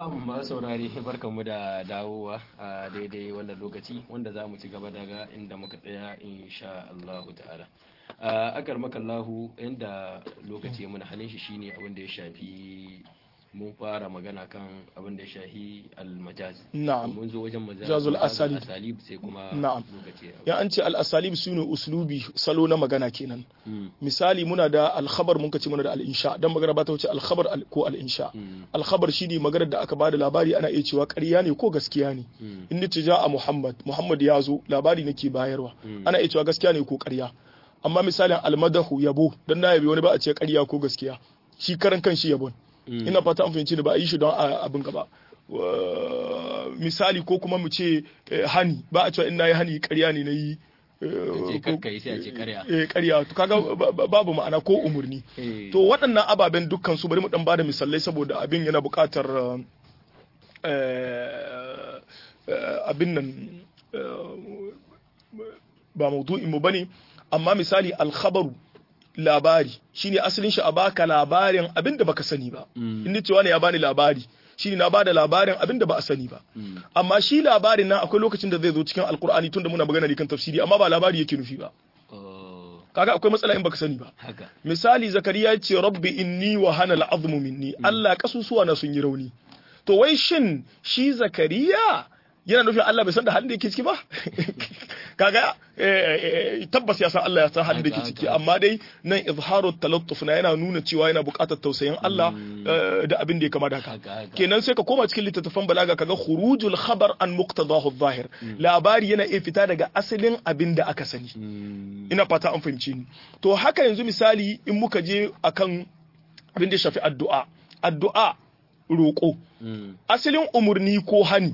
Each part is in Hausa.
masu saurari barkanmu da dawowa a daidai wannan lokaci wanda za mu ci gaba daga inda muka tsaya insha Allah ta'ala a akar makallahu inda lokaci muna halin shi shine abin da ya shafi mun fara magana kan abin da ya shafi almajaz na'am mun zo wajen Jazul asalib. asalib sai kuma Na'am. lokaci ya ya an ce al-asalib sune uslubi salo na magana kenan Mm, misali muna da al-khabar mun kace muna da al-insha dan magana ba ta wuce al-khabar al- ko al-insha mm, al-khabar shine maganar da aka bada labari ana iya cewa ƙarya ne ko gaskiya ne mm, in nace ja a Muhammad Muhammad ya zo labari nake bayarwa Mm. ana iya cewa gaskiya ne ko ƙarya amma misalin al-madahu yabo dan na yabi wani ba a ce ƙarya ko gaskiya shi karan kan shi yabon mm. ina fata an fahimci ni ba a yi shi don a- abin gaba Wa- misali ko kuma mu ce eh, hani ba a cewa in nayi hani ƙarya ne na yi ce kakkai sai a ce karya eh ƙarya to kaga ba- ba- babu ma'ana ko umurni Eh, to waɗannan ababen dukkan su bari mu dan bada misalai saboda abin yana buƙatar eh, eh, abin nan eh, ba maudu'in mu bane amma misali alkhabaru labari shine asalin shi a baka labarin abin da baka sani ba Mm. in ni cewa ne ya bani labari shine na bada labarin abin da ba a sani ba mm, amma shi labarin nan akwai lokacin da zai zo cikin alkur'ani tunda muna magana ne kan tafsiri amma ba labari yake nufi ba oh, kaga akwai matsala in baka sani ba haka misali zakariya ya ce rabbi inni wa hana al'azmu minni Allah kasusuwa na sun yi rauni to wai shin shi zakariya yana nufin Allah bai san da halin da yake ciki ba kaga eh, eh, tabbas ya san Allah ya san halin da yake ciki amma dai nan izharu talattuf na yana nuna cewa yana buƙatar tausayin Allah eh, da abin da ya kama da haka haka haka kenan sai ka koma cikin littattafan balaga kaga khurujul khabar an muqtadahu zahir labari yana iya fita daga asalin abin da aka sani Mm, ina fata an fahimci ni to haka yanzu misali in muka je akan abin da ya shafi addu'a addu'a roƙo mm, asalin umurni ko hani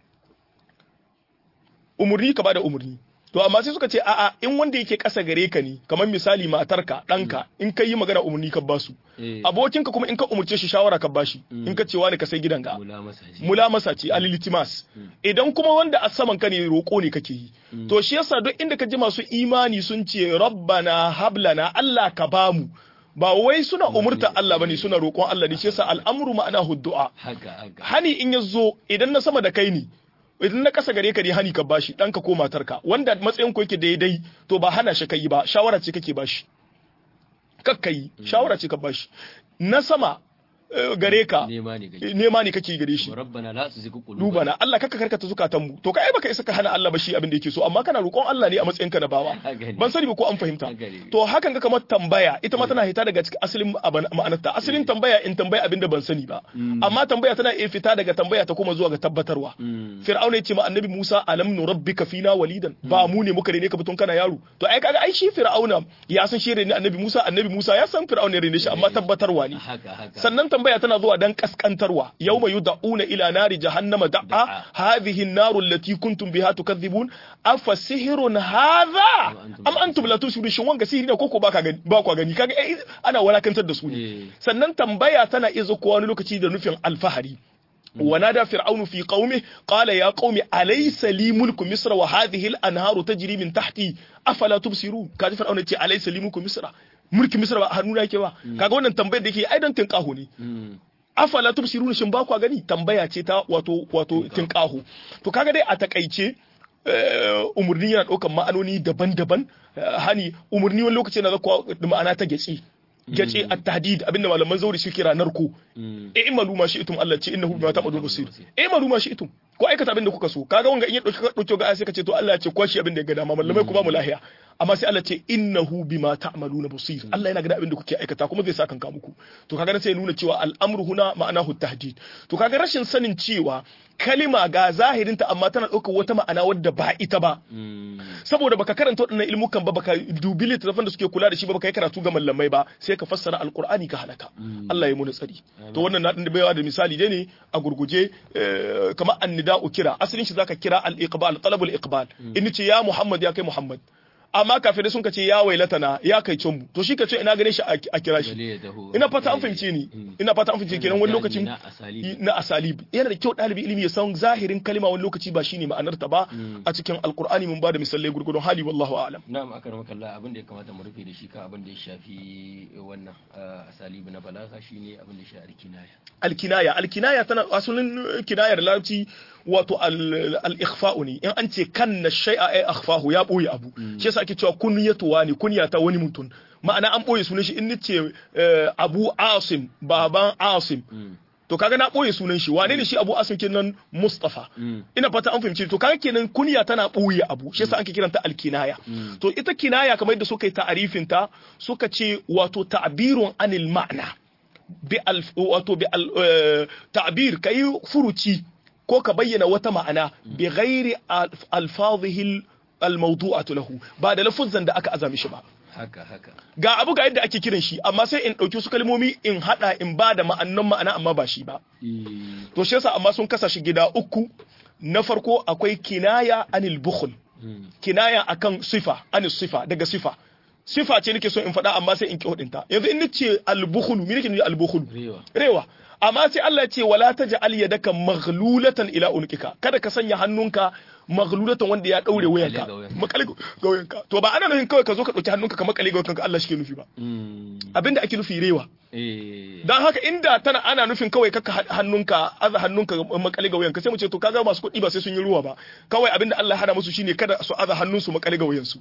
umurni ka bada umurni to amma sai suka ce a'a in wanda yake ƙasa gare ka ne kamar misali matarka ɗanka in ka yi magana umurni ka basu eh, abokinka kuma in ka umurce shi shawara ka bashi in ka ce wani ka sai gidanka mula masa shi mulamasa ce alilitimas idan kuma wanda a saman ka ne roƙo ne kake yi to shi yasa duk inda ka ji masu imani sun ce rabbana hablana Allah ka bamu ba wai suna umurta Allah bane suna roƙon Allah ne shi yasa al'amru ma'ana du'a haka haka hani in ya zo idan na sama da kai ne idan na kasa gare ka ne hani ka bashi ɗanka ko matarka wanda matsayin ku yake daidai to ba hana shi kai ba shawara ce kake bashi kakkai shawara ce ka bashi na sama eh, gare ka nema ne kake nema ne kake gare shi rabbana la tuzigh qulubana duba na Allah kaka karkata zukatan mu to kai baka isa ka hana Allah ba shi abin da yake so amma kana roƙon Allah ne a matsayin ka na bawa Haka ne. ban sani ba ko an fahimta Haka ne. to hakan ga kamar tambaya ita ma tana hita daga cikin asalin aban- ma'anarta asalin tambaya in tambaya abin da ban sani ba amma tambaya tana iya fita daga tambaya ta kuma zuwa ga tabbatarwa Mm, Fir'auna ya ce ma annabi Musa alam nurabbika fina walidan ba mu ne muka rene ka bitun kana yaro to ai kaga ai shi Fir'auna ya san shi rene annabi Musa annabi Musa ya san Fir'auna ya rene shi amma tabbatarwa ne haka haka sannan tambaya tana zuwa dan kaskantarwa yawma yud'una ila nari jahannama da'a Da'a. hadhihi an-naru allati kuntum biha tukadhibun afa sihrun hadha antum am antum la tusirun shin wanga sihiri ne koko baka gani ba kwa gani kaga eh, ana walakantar da su Eh. ne sannan tambaya tana iya zuwa wani lokaci da nufin alfahari ونادى فرعون في قومه قال يا قوم أليس لي ملك مصر وهذه الأنهار تجري من تحتي أفلا تبصرون كاد فرعون يقول أليس لي ملك مصر ملك مصر ba hannuna yake ba kaga wannan tambayar da yake ai don tinkaho ne Mm, afala tubsiruna shin ba kwa gani tambaya ce ta wato wato tinkaho to kaga dai a takaice eh, umurni yana ɗaukan ma'anoni daban-daban eh, hani umurni wani lokaci yana zakwa da ma'ana ta gyace gyace at-tahdid abinda malaman zauri suke kira narko mm, e imalu ma shi itum Allah ce innahu bima ta'malun basir e imalu ma shi itum ko aikata abin da kuka so kaga wanga in ya dauki dauki ga sai ka ce to Allah ya ce kwashi abin da ya ga dama mallamai ku ba mu lahiya amma sai Allah ce innahu bima ta'maluna basir Allah yana ga abin da kuke aikata kuma zai sa kanka muku to kaga nan sai ya nuna cewa al'amru huna ma'anahu tahdid to kaga rashin sanin cewa kalima ga zahirinta amma tana ɗaukar wata ma'ana wadda ba ita ba mm, saboda baka karanta waɗannan ilmukan ba baka dubi littattafan da suke kula da shi ba baka yi karatu ga mallamai ba sai ka fassara alqur'ani ka halaka Allah ya muni tsari to wannan na da baiwa da misali dai ne a gurguje eh, kamar annida'u kira asalin shi zaka kira al-iqbal talabul iqbal in ce ya Muhammad ya kai Muhammad amma kafirai sun kace ya wailatana ya kai mu to shi kace ina gane shi a a kira shi Bale ya taho. ina fata an Eh, fahimce ni mm. ina fata an fahimce kenan wani Gani lokacin na asali. na asalib yana da kyau ɗalibi ilimi ya san zahirin kalma wani lokaci ba shine ma'anar ta ba Mm. a cikin alkur'ani mun ba da misalai gurgurdon hali wallahu a'lam Na'am aka rama kalla abin da ya kamata mu rufe da shi kan abin da ya shafi wannan ah, asalibi na balaga shine abin da ya shafi kinaya. alkinaya alkinaya tana asalin kinayar larabci wato al- al-ikhfa'u ne in an ce kanna shay'a ay akhfahu ya boye abu shi yasa ake cewa kunyatu wani kunya ta wani mutum ma'ana an boye sunan shi in nace eh, abu asim baban asim Mm. to kaga na boye sunan shi wane ne shi abu asim kenan mustafa Mm. ina fata an fahimci to kaga kenan kunya tana boye abu shi yasa ake kiranta alkinaya Mm. to ita kinaya kamar yadda suka yi ta'arifin ta suka ce wato ta'birun anil ma'na bi al wato bi al eh, ta'bir kai furuci ko ka bayyana wata ma'ana bi ghairi alf- alfazihi al mawdu'atu lahu ba da lafuzan da aka azami shi ba Haka haka. ga abu ga yadda ake kiran shi amma sai in ɗauki su kalmomi in haɗa in ba da ma'annan ma'ana amma ba shi ba Eh, to shi yasa amma sun kasa shi gida uku na farko akwai kinaya anil bukhl mm. kinaya akan sifa anil sifa daga sifa sifa ce nake so in faɗa amma sai in ki hudinta yanzu in nace al bukhl me nake nufi al bukhl Rewa. rewa amma sai Allah ya ce wala taj'al yadaka maghlulatan ila unqika kada ka sanya hannunka maghlulatan wanda ya daure wayanka ga wayanka. makale ga wayanka to ba ana nufin kawai ka zo ka dauki hannunka ka makale ga wayanka Allah shi ke nufi ba Mm. abinda ake nufi rewa Eh. dan haka inda tana ana nufin kawai kaka ha- hannunka aza hannunka makale ga wayanka sai mu ce to kaga masu kuɗi ba sai sun yi ruwa ba kawai abinda Allah ya hada musu shine kada su aza hannunsu makale ga wayansu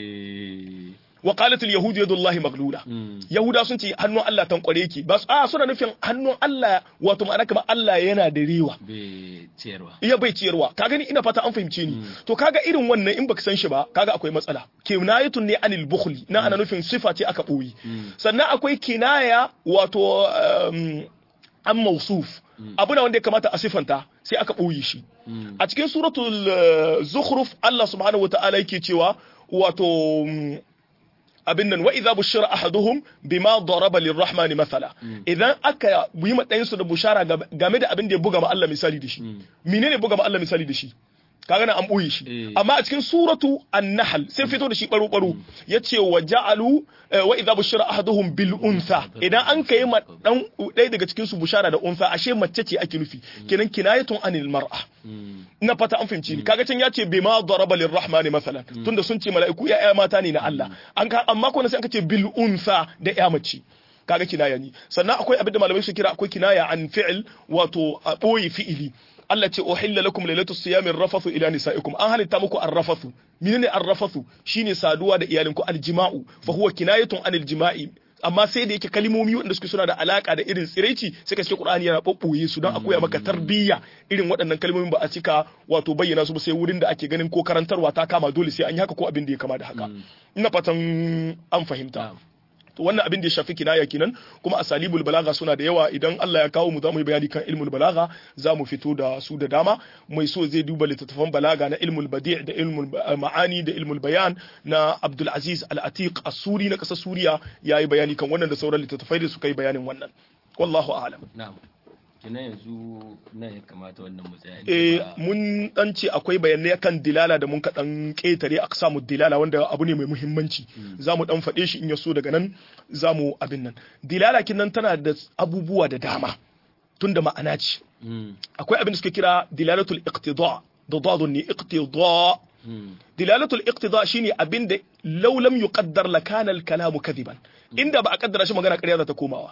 Eh. wa qalat al yahud yadullahi maglula Mm. yahuda sun ce hannun Allah tankware ki ba su a suna nufin hannun Allah wato ma'ana kamar Allah yana da rewa Bai ciyarwa. iya bai ciyarwa ka gani ina fata an fahimce ni to kaga irin wannan in baka san shi ba kaga akwai matsala kinayatun ne anil bukhli na ana nufin sifa ce aka boye sannan akwai kinaya wato um, an mausuf abu na wanda ya kamata a sifanta sai aka boye shi Mm. a cikin suratul uh, zukhruf Allah subhanahu wata'ala yake cewa wato um, abin nan wa idza bushira ahaduhum bima daraba lirrahman mathala idan aka yi ma ɗayan su da bushara ga- game da abin da ya buga ma Allah misali da shi menene buga ma Allah misali da shi kaga na an boye shi Eh. amma a cikin suratu an-nahl sai fito da shi baro baro yace wa ja'alu eh, wa idza bushira ahaduhum bil untha idan an kai ma dan ɗaya daga cikin su bushara da untha ashe mace ce ake nufi kenan kinayatun anil mar'a Mm. ina fata an fahimci ni kaga can ya ce bima daraba lirrahmani masalan tunda sun ce mala'iku ya mata ne na Allah an ka amma ko sai aka ce bil unsa da ya mace kaga kinaya ni sannan akwai abin da malamai su kira akwai kinaya an fi'il wato a boye fi'ili Allah ce uhilla lakum lailatus siyami rafathu ila nisaikum an halitta muku arrafathu menene arrafathu shine saduwa da iyalinku aljima'u fa huwa kinayatun anil jima'i amma sai da yake kalimomi wanda suke suna da alaka da irin tsiraici sai ka ce Qur'ani yana babboye su don a koya maka tarbiyya irin waɗannan kalmomin ba a cika wato bayyana su ba sai wurin da ake ganin ko karantarwa ta kama dole sai an yi haka ko abin da ya kama da haka ina fatan an fahimta Na'am. to wannan abin da ya shafi kinaya kenan kuma asalibul balaga suna da yawa idan Allah ya kawo mu za mu yi bayani kan ilmul balaga za mu fito da su da dama mai so zai duba littattafan balaga na ilmul badi' da ilmul ba- ma'ani da ilmul bayan na Abdul Aziz Al-Atiq As-Suri na kasar Suriya yayi bayani kan wannan da sauran littattafai da suka yi bayanin wannan wallahu a'lam Na'am. Kina yanzu nan ya kamata wannan mu tsaya. eh Ba- mun dan ce akwai bayanai kan dilala da mun ka dan ketare a samu dilala wanda abu ne mai muhimmanci za mu dan faɗe shi in ya so daga nan za mu abin nan dilala kin nan tana da abubuwa da dama tunda ma'ana ce Mm. akwai abin da suke kira dilalatul iqtida da dadun ne iqtida Mm. dilalatul iqtida shine abin da law lam yuqaddar la kana al kalamu kadiban inda ba a kaddara shi magana ƙarya za ta komawa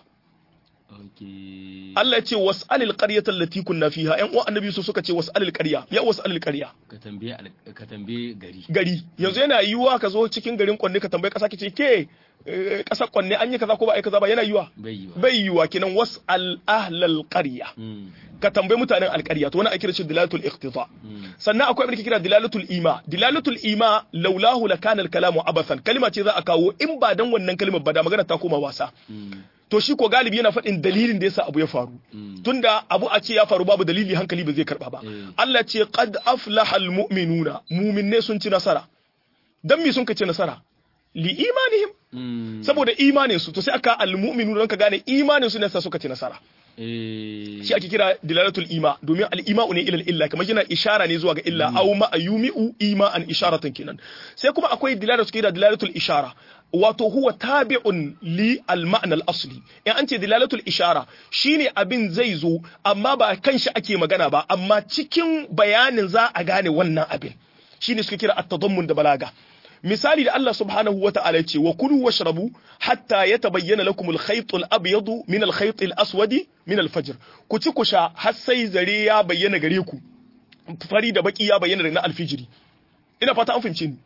Okay. Allah ya ce was'alil qaryata allati kunna fiha ƴan uwan annabi su suka ce was'alil qarya ya was'alil qarya Ka tambaye al- ka tambaye gari. gari yanzu yana yiwuwa ka zo cikin garin kwanne ka tambayi kasa kice ke eh, kasar kwanne an yi kaza ko ba a yi kaza ba yana yiwuwa Bai yi ba. bai yiwuwa kenan was'al ahlal qarya Mm. ka tambayi mutanen alƙarya to wannan ake kira shi dilalatul iqtida Mm. sannan akwai abin da ke kira dilalatul ima dilalatul ima laulahu lakana al kalamu abathan kalma ce za a kawo in ba dan wannan kalmar ba da magana ta koma wasa Mm. to shi ko galibi yana faɗin dalilin da yasa abu ya faru Mm. tunda abu a ce ya faru babu dalili hankali ba zai karba ba Mm. Allah ce qad aflaha almu'minuna mu'minne sun ci nasara dan me sun ka ci nasara li imanihim Mm. saboda imanin su to sai aka almu'minuna don ka gane imanin su ne sa suka ci nasara eh shi ake kira dilalatul ima domin al-ima'u ne ila illa kamar yana ishara ne zuwa ga illa aw ma yumi'u ima an isharatan kenan sai kuma akwai dilalatul kira dilalatul ishara wato huwa tabi'un li al-ma'na al-asli in an ce dilalatul ishara shine abin zai zo amma ba kan shi ake magana ba amma cikin bayanin za a gane wannan abin shine suka kira at-tadammun da balaga misali da Allah subhanahu wa ta'ala ya ce wa kulu washrabu hatta yatabayyana lakum al-khayt al-abyad min al-khayt al-aswad min al-fajr ku ci ku sha har sai zare ya bayyana gare ku fari da baki ya bayyana na alfijiri ina fata an fahimce ni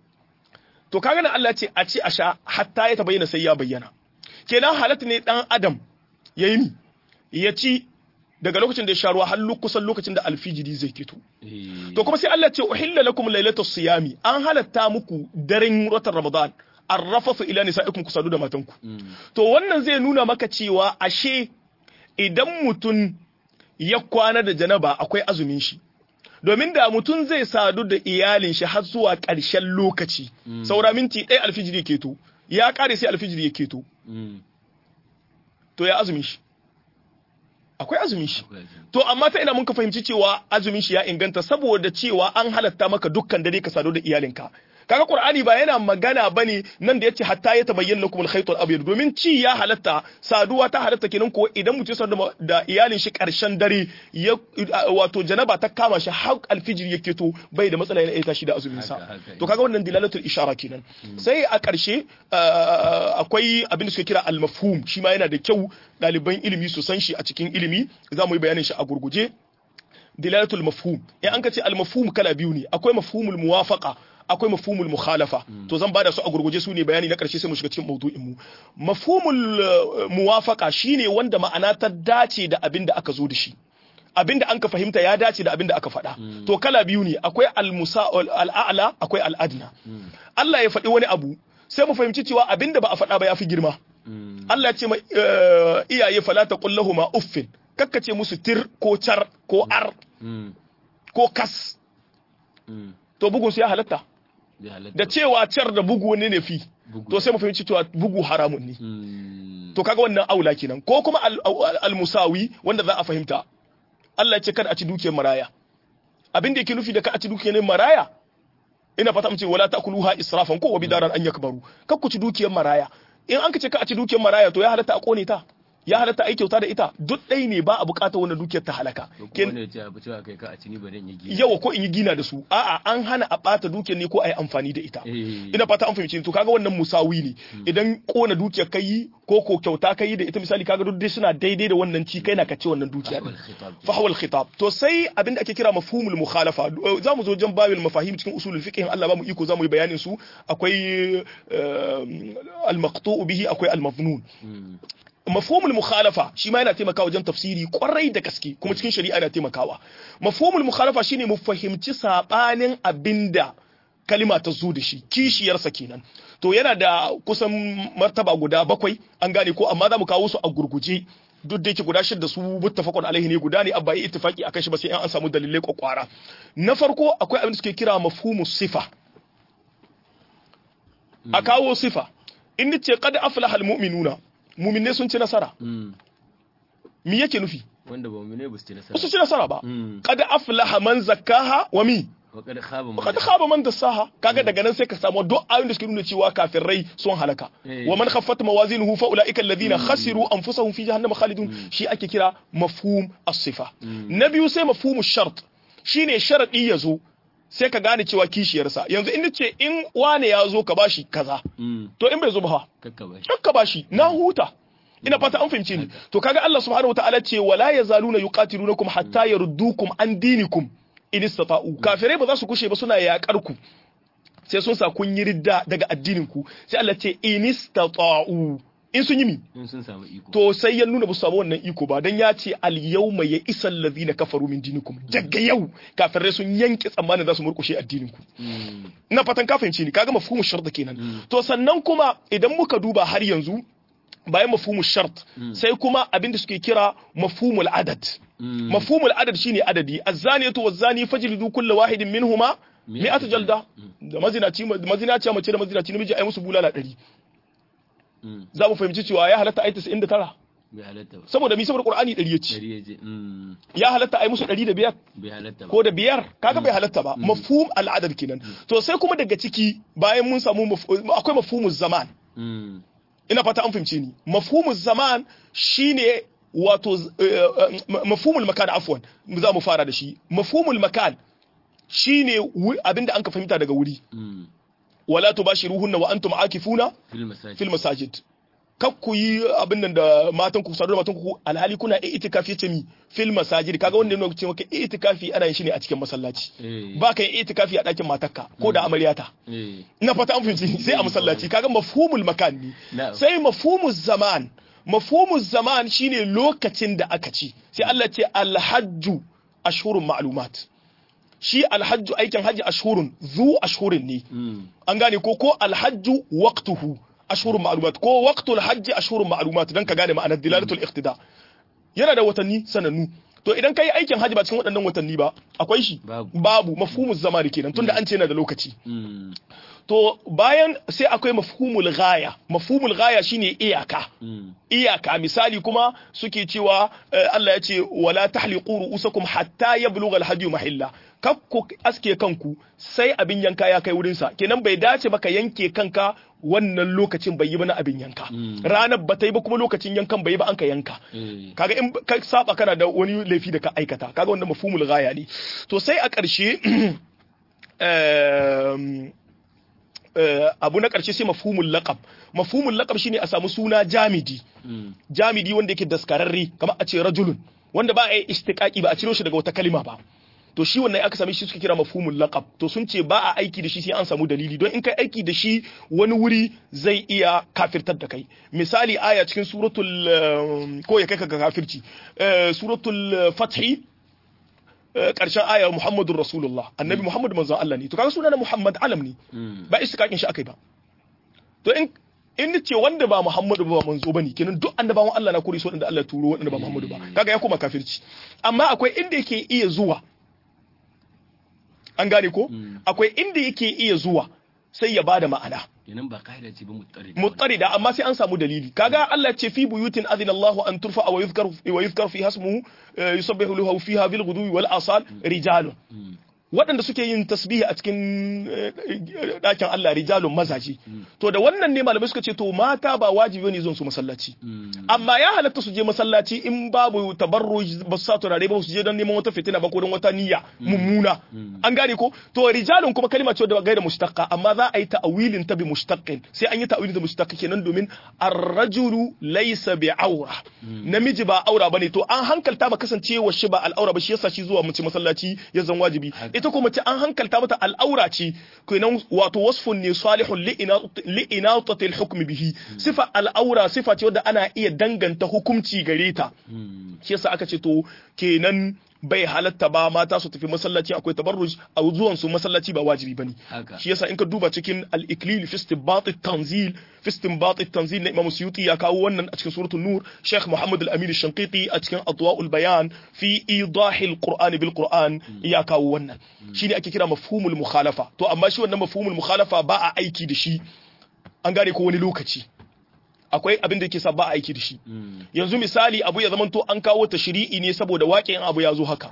to kaga nan Allah ya ce a ci a sha hatta ya tabayyana sai ya bayyana kenan halatta ne dan adam yayi mi ya ci daga lokacin da ya sha ruwa har kusan lokacin da alfijiri zai fito eh to kuma sai Allah ce uhilla lakum lailatus siyami an halatta muku daren watan Ramadan arrafasu ila nisaikum kusadu da matanku mm, to wannan zai nuna maka cewa ashe idan mutum ya kwana da janaba akwai azumin shi domin da mutum zai sadu da iyalin shi har zuwa ƙarshen lokaci saura minti ɗaya alfijiri ya keto ya ƙare sai alfijiri ya keto mm, to ya azumin shi akwai azumin shi akwai azumi. To amma ta ina mun ka fahimci cewa azumin shi ya inganta saboda cewa an halatta maka dukkan dare ka sadu da iyalinka. Kaga Qur'ani ba yana magana bane nan da yace hatta ya tabayyana lakum al-khayt al-abyad domin ci ya halatta saduwa ta halatta kenan ko idan mutum ya sadu da- da iyalin shi karshen dare ya wato janaba ta kama shi har alfijir yake to bai da matsala yana iya tashi da azumin sa. Haka, haka. To kaga wannan dilalatul ishara kenan. Sai a karshe uh, akwai abin da suke kira al-mafhum shi ma yana da kyau ɗaliban ilimi su san shi a cikin ilimi za mu yi bayanin shi a gurguje dilalatul mafhum in an ka ce al mafhum kala biyu ne akwai mafhumul muwafaqa akwai mafhumul mukhalafa to zan bada su a gurguje su ne bayani na karshe sai mu shiga cikin maudu'in mu mafhumul uh, muwafaqa shine wanda ma'ana ta dace da abin da aka zo da shi abin da an ka fahimta ya dace da abin da aka faɗa to kala biyu ne akwai al musa al a'la akwai al adna Allah ya faɗi wani abu sai mu fahimci cewa abin da ba a faɗa ba ya fi girma Mm, Allah ya ce ma eh, iyaye fala taqul lahumu uffin kakkace musu tir ko char ko ar mm, ko kas mm, to bugun su ya halatta zai halatta. da cewa car da bugu ne ne fi Bugu. to sai mu fahimci cewa bugu haramun ne Mm, to kaga wannan aula kenan ko kuma al- al- al-musawi wanda za a fahimta Allah ya ce kada a ci dukiyar maraya abin da yake nufi da ka a ci dukiyar maraya ina fata mace wala ta'kuluha israfan ko wa bidaran an yakbaru kar ku ci dukiyar maraya in an ka ce ka a ci dukiyar maraya to ya halatta a kone ta ya halatta a yi kyauta da ita duk ɗai ne ba a buƙatar wannan dukiyar ta halaka ko kuma Ken- wanda ya ce abu cewa kai ka a ci ni ba dan yi gina. yawa ko in yi gina da su a'a an hana a ɓata dukiyar ne ko a yi amfani da ita Eh, ina fata an fahimci to kaga wannan musawi ne idan kona dukiyar kai ko ko kyauta kai da ita misali kaga duk dai suna daidai da wannan ci kai na ka ce wannan dukiya Fahwal khitab. fahwal khitab to sai abin da ake kira mafhumul mukhalafa za mu zo jan babil mafahim cikin usulul fiqh in Allah ba mu iko za mu yi bayanin su akwai al maqtu'u bihi akwai al mafnun Mm, mafhumul mukhalafa shi ma yana taimakawa wajen tafsiri kwarai da gaske kuma cikin shari'a yana taimakawa mafhumul mukhalafa shine mu fahimci sabanin abinda kalima ta zo da shi kishiyarsa kenan to yana da kusan martaba guda bakwai an gane ko amma za mu kawo su a gurguje duk da yake guda shida su muttafaqun alaihi ne guda ne abba yi ittifaqi akan shi ba sai an samu dalilai kwakwara na farko akwai abin da suke kira mafhumus sifa a kawo sifa in ce qad aflaha almu'minuna mu'minne sun ci nasara mm. me yake nufi wanda ba mu ne ba su ci ba su nasara. ci nasara ba Mm. qad aflaha man zakkaha wa mi Wa kad khaba man qad khaba man dassaha kaga daga nan sai ka samu duk ayoyin da suke nuna cewa kafirai sun halaka Eh. wa man khaffat mawazinuhu fa ulaika alladhina khasiru anfusahum fi jahannama khalidun shi ake kira mafhum as-sifa na biyu sai mafhumu shart shine sharadi yazo sai ka gane cewa kishiyarsa yanzu in ce in wane ya zo ka bashi kaza Mm, to in bai zo ba fa kakka ba shi. kakka bashi na huta ina fata an fahimce ni to kaga Allah subhanahu wataala ce wala yazaluna yuqatilunakum hatta yaruddukum an dinikum in istata'u kafirai ba za su kushe ba suna yakar ku sai sun sa kun yi ridda daga addinin ku sai Allah ce in istata'u in sun yi mi In sun samu iko. to sai ya nuna ba su samu wannan iko ba dan ya ce al yawma ya isal ladina kafaru min dinikum daga yau kafirai sun yanke tsammanin za su murkushe addinin ku Mm, ina fatan ka fahimce ni kaga mafhumu shart kenan to sannan kuma idan muka duba har yanzu bayan mafhumu shart sai kuma abin da suke kira mafhumul adad mm. mafhumul adad shine adadi az-zaniyatu waz-zani fajlidu kullu wahidin minhuma mi'atu jalda da mazinaci mazinaci mace da mazinaci namiji ai musu bulala 100 Mm. za mu fahimci cewa ya halatta ai 99 bai halatta ba saboda mi saboda qur'ani ɗari ya ce dari ya je mm, ya halatta ai musu ɗari da biyar bai halatta ba ko da biyar kaga bai halatta ba mafhum al'adad kenan to sai kuma daga ciki bayan mun samu maf- akwai mafhumuz zaman Mm, ina fata an fahimce ni mafhumuz zaman shine wato eh, eh, mafhumul makan afwan za mu fara da shi mafhumul makan shine wu- abinda an ka fahimta daga wuri mm, wala tubashiruhunna wa antum akifuna fil masajid fil masajid kak ku yi abin nan da matan ku sadu da matan ku alhali kuna itikafi yace mi fil masajid kaga wanda yana ce maka itikafi ana yin shi ne a cikin masallaci eh ba ka yin itikafi a ɗakin matarka ko da amaryata eh ina fata an fahimci sai a masallaci kaga mafhumul makan ne na'am sai mafhumuz zaman mafhumuz zaman shine lokacin da aka ci sai Allah ce alhajju ashhurun ma'lumat shi alhajju aikin haji ashhurun zu ashhurin ne mm, an gane ko ko alhajju waqtuhu ashhurun ma'lumat ko waqtul hajji ashhurun ma'lumat dan ka gane ma'anar dilalatul iqtida yana da watanni sanannu to idan kai aikin haji ba cikin waɗannan watanni ba akwai shi Babu. babu mafhumuz zamani kenan tunda an ce yana da lokaci mm, to bayan sai akwai mafhumul ghaya mafhumul ghaya shine iyaka mm, iyaka misali kuma suke cewa eh, Allah ya ce wala tahliqu ru'usakum hatta yablugha al-hadi mahilla kakku aske kanku sai abin yanka ya kai wurin sa kenan bai dace ba ka yanke kanka wannan lokacin bai yi ba na abin yanka Mm. ranar ba ta yi ba kuma lokacin yankan bai yi ba an ka yanka eh kaga in ka saba kana da wani laifi da ka aikata kaga wannan mafhumul ghaya ne to sai a ƙarshe em, eh, abu na ƙarshe sai mafhumul laqab mafhumul laqab shine a samu suna jamidi mm, jamidi wanda yake daskararre kamar a ce rajulun wanda ba a yi istiqaqi ba a ciro shi daga wata kalima ba to shi wannan aka same shi suka kira mafhumul laqab to sun ce ba a aiki da shi sai an samu dalili don in kai aiki da shi wani wuri zai iya kafirtar da kai misali aya cikin suratul eh, ko ya kai ka ga kafirci eh, suratul eh, fathi eh, karshen aya muhammadur rasulullah annabi muhammad manzon Allah ne to kaga sunan muhammad alam ne mm, ba istiqaqin shi akai ba to in in ce wanda ba Muhammadu ba manzo bane kenan duk annabawan Allah na kore su wanda Allah ya turo wanda ba Muhammadu ba kaga ya koma kafirci amma akwai inda yake iya zuwa an gane ko Mm. akwai inda yake iya zuwa sai ya bada ma'ana kenan ba kaida ce ba muttari mutarida amma sai an samu dalili kaga Allah ce fi buyutin adina Allah an turfa wa yuzkar wa yuzkar fi hasmuhu eh, yusabbihu lahu fiha bil ghudwi wal asal rijalun mm, waɗanda suke yin tasbihi a cikin eh, ɗakin Allah rijalun mazaje to da wannan ne malamai suka ce to mata ba wajibi ne zuwan su masallaci mm, amma ya halatta su je masallaci in babu tabarruj ba su sa turare ba su je don neman wata fitina ba ko don wata niyya mummuna an gane ko to rijalun kuma kalma ce da gaira mushtaqqa amma za a yi ta'wilin ta bi mushtaqqin sai an yi ta'wilin ta mushtaqqa kenan domin ar-rajulu laysa bi aura namiji ba aura bane to an hankalta ba kasancewa shi ba al'aura ba shi yasa shi zuwa mace masallaci ya zan wajibi ita kuma mace an hankalta mata al'aura ce kenan wato wasfun ne salihun li inatati al-hukm bihi sifa al'aura sifa ce wadda ana iya danganta hukunci gare ta mm, shi yasa aka ce to kenan bai halatta ba mata su tafi masallaci akwai tabarruj a zuwan su masallaci ba wajibi bane haka shi yasa in ka duba cikin al-iklil fi istinbat at-tanzil fi istinbat at-tanzil na Imam Suyuti ya kawo wannan a cikin suratul nur Sheikh Muhammad al-Amin al-Shanqiti a cikin Adwa'ul Bayan fi idah al-Qur'an bil Qur'an ya kawo wannan shine ake kira mafhumul mukhalafa to amma shi wannan mafhumul mukhalafa ba a aiki da shi an gane ko wani lokaci akwai abin da yake sa ba a aiki da shi mm, yanzu misali abu ya zamanto an kawo tashri'i ne saboda waƙin abu ya zo haka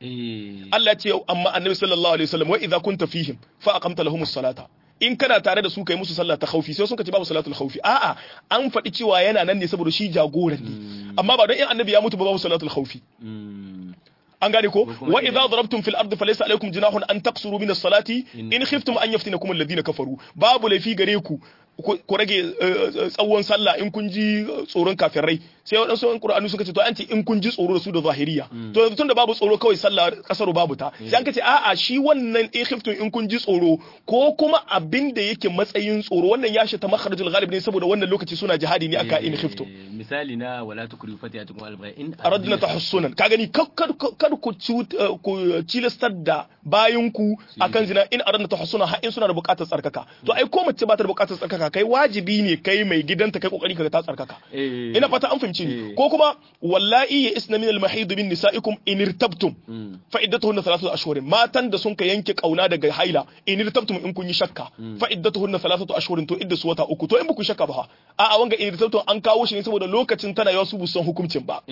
eh Allah ce amma annabi sallallahu alaihi wasallam wa idza kunta fihim fa aqamta lahumus salata in kana tare da su kai musu sallah ta khaufi sai sun ka ce babu salatul khaufi a'a an faɗi cewa yana nan ne saboda shi jagoran ne amma ba don in annabi ya mutu ba babu salatul khaufi mm, an gane ko kuma wa idan- idza darabtum fil ardi falaysa alaykum junahun an taqsuru min as-salati In- in khiftum an yaftinakum alladhina kafaru babu laifi gare ku ku ku rage eh, tsawon sallah in kun ji tsoron kafirai sai waɗansu yan qur'ani suka ce to an ce in kun ji tsoro da su da zahiriya to yanzu tunda babu tsoro kawai sallah kasaru babu ta sai an ce a'a shi wannan in khiftum in kun ji tsoro ko kuma abin da yake matsayin tsoro wannan ya shi ta makharajul ghalib ne saboda wannan lokaci suna jihadi ne aka in khiftum eh, misali na wala tukrihu fatiyatukum al-ba'a in aradna tahassunan ka gani kar ku cut- eh, ku cilastar da bayanku akan zina in aradna tahassunan har in suna da bukatar tsarkaka to ai ko mace ba ta da bukatar tsarkaka kai wajibi ne kai mai gidanta kai kokari ka ta tsarkaka eh ina fata an fahimci fahimci ni Eh. ko kuma wallahi ya isna min al-mahid min nisaikum in irtabtum Mm. fa iddatuhunna thalathatu ashhurin matan da sun ka yanke kauna daga haila in irtabtum in kun yi shakka fa iddatuhunna thalathatu ashhurin to idda su wata uku to in ba ku shakka ba fa a a wanga in irtabtum an kawo shi ne saboda lokacin tana yawa su bu san hukuncin ba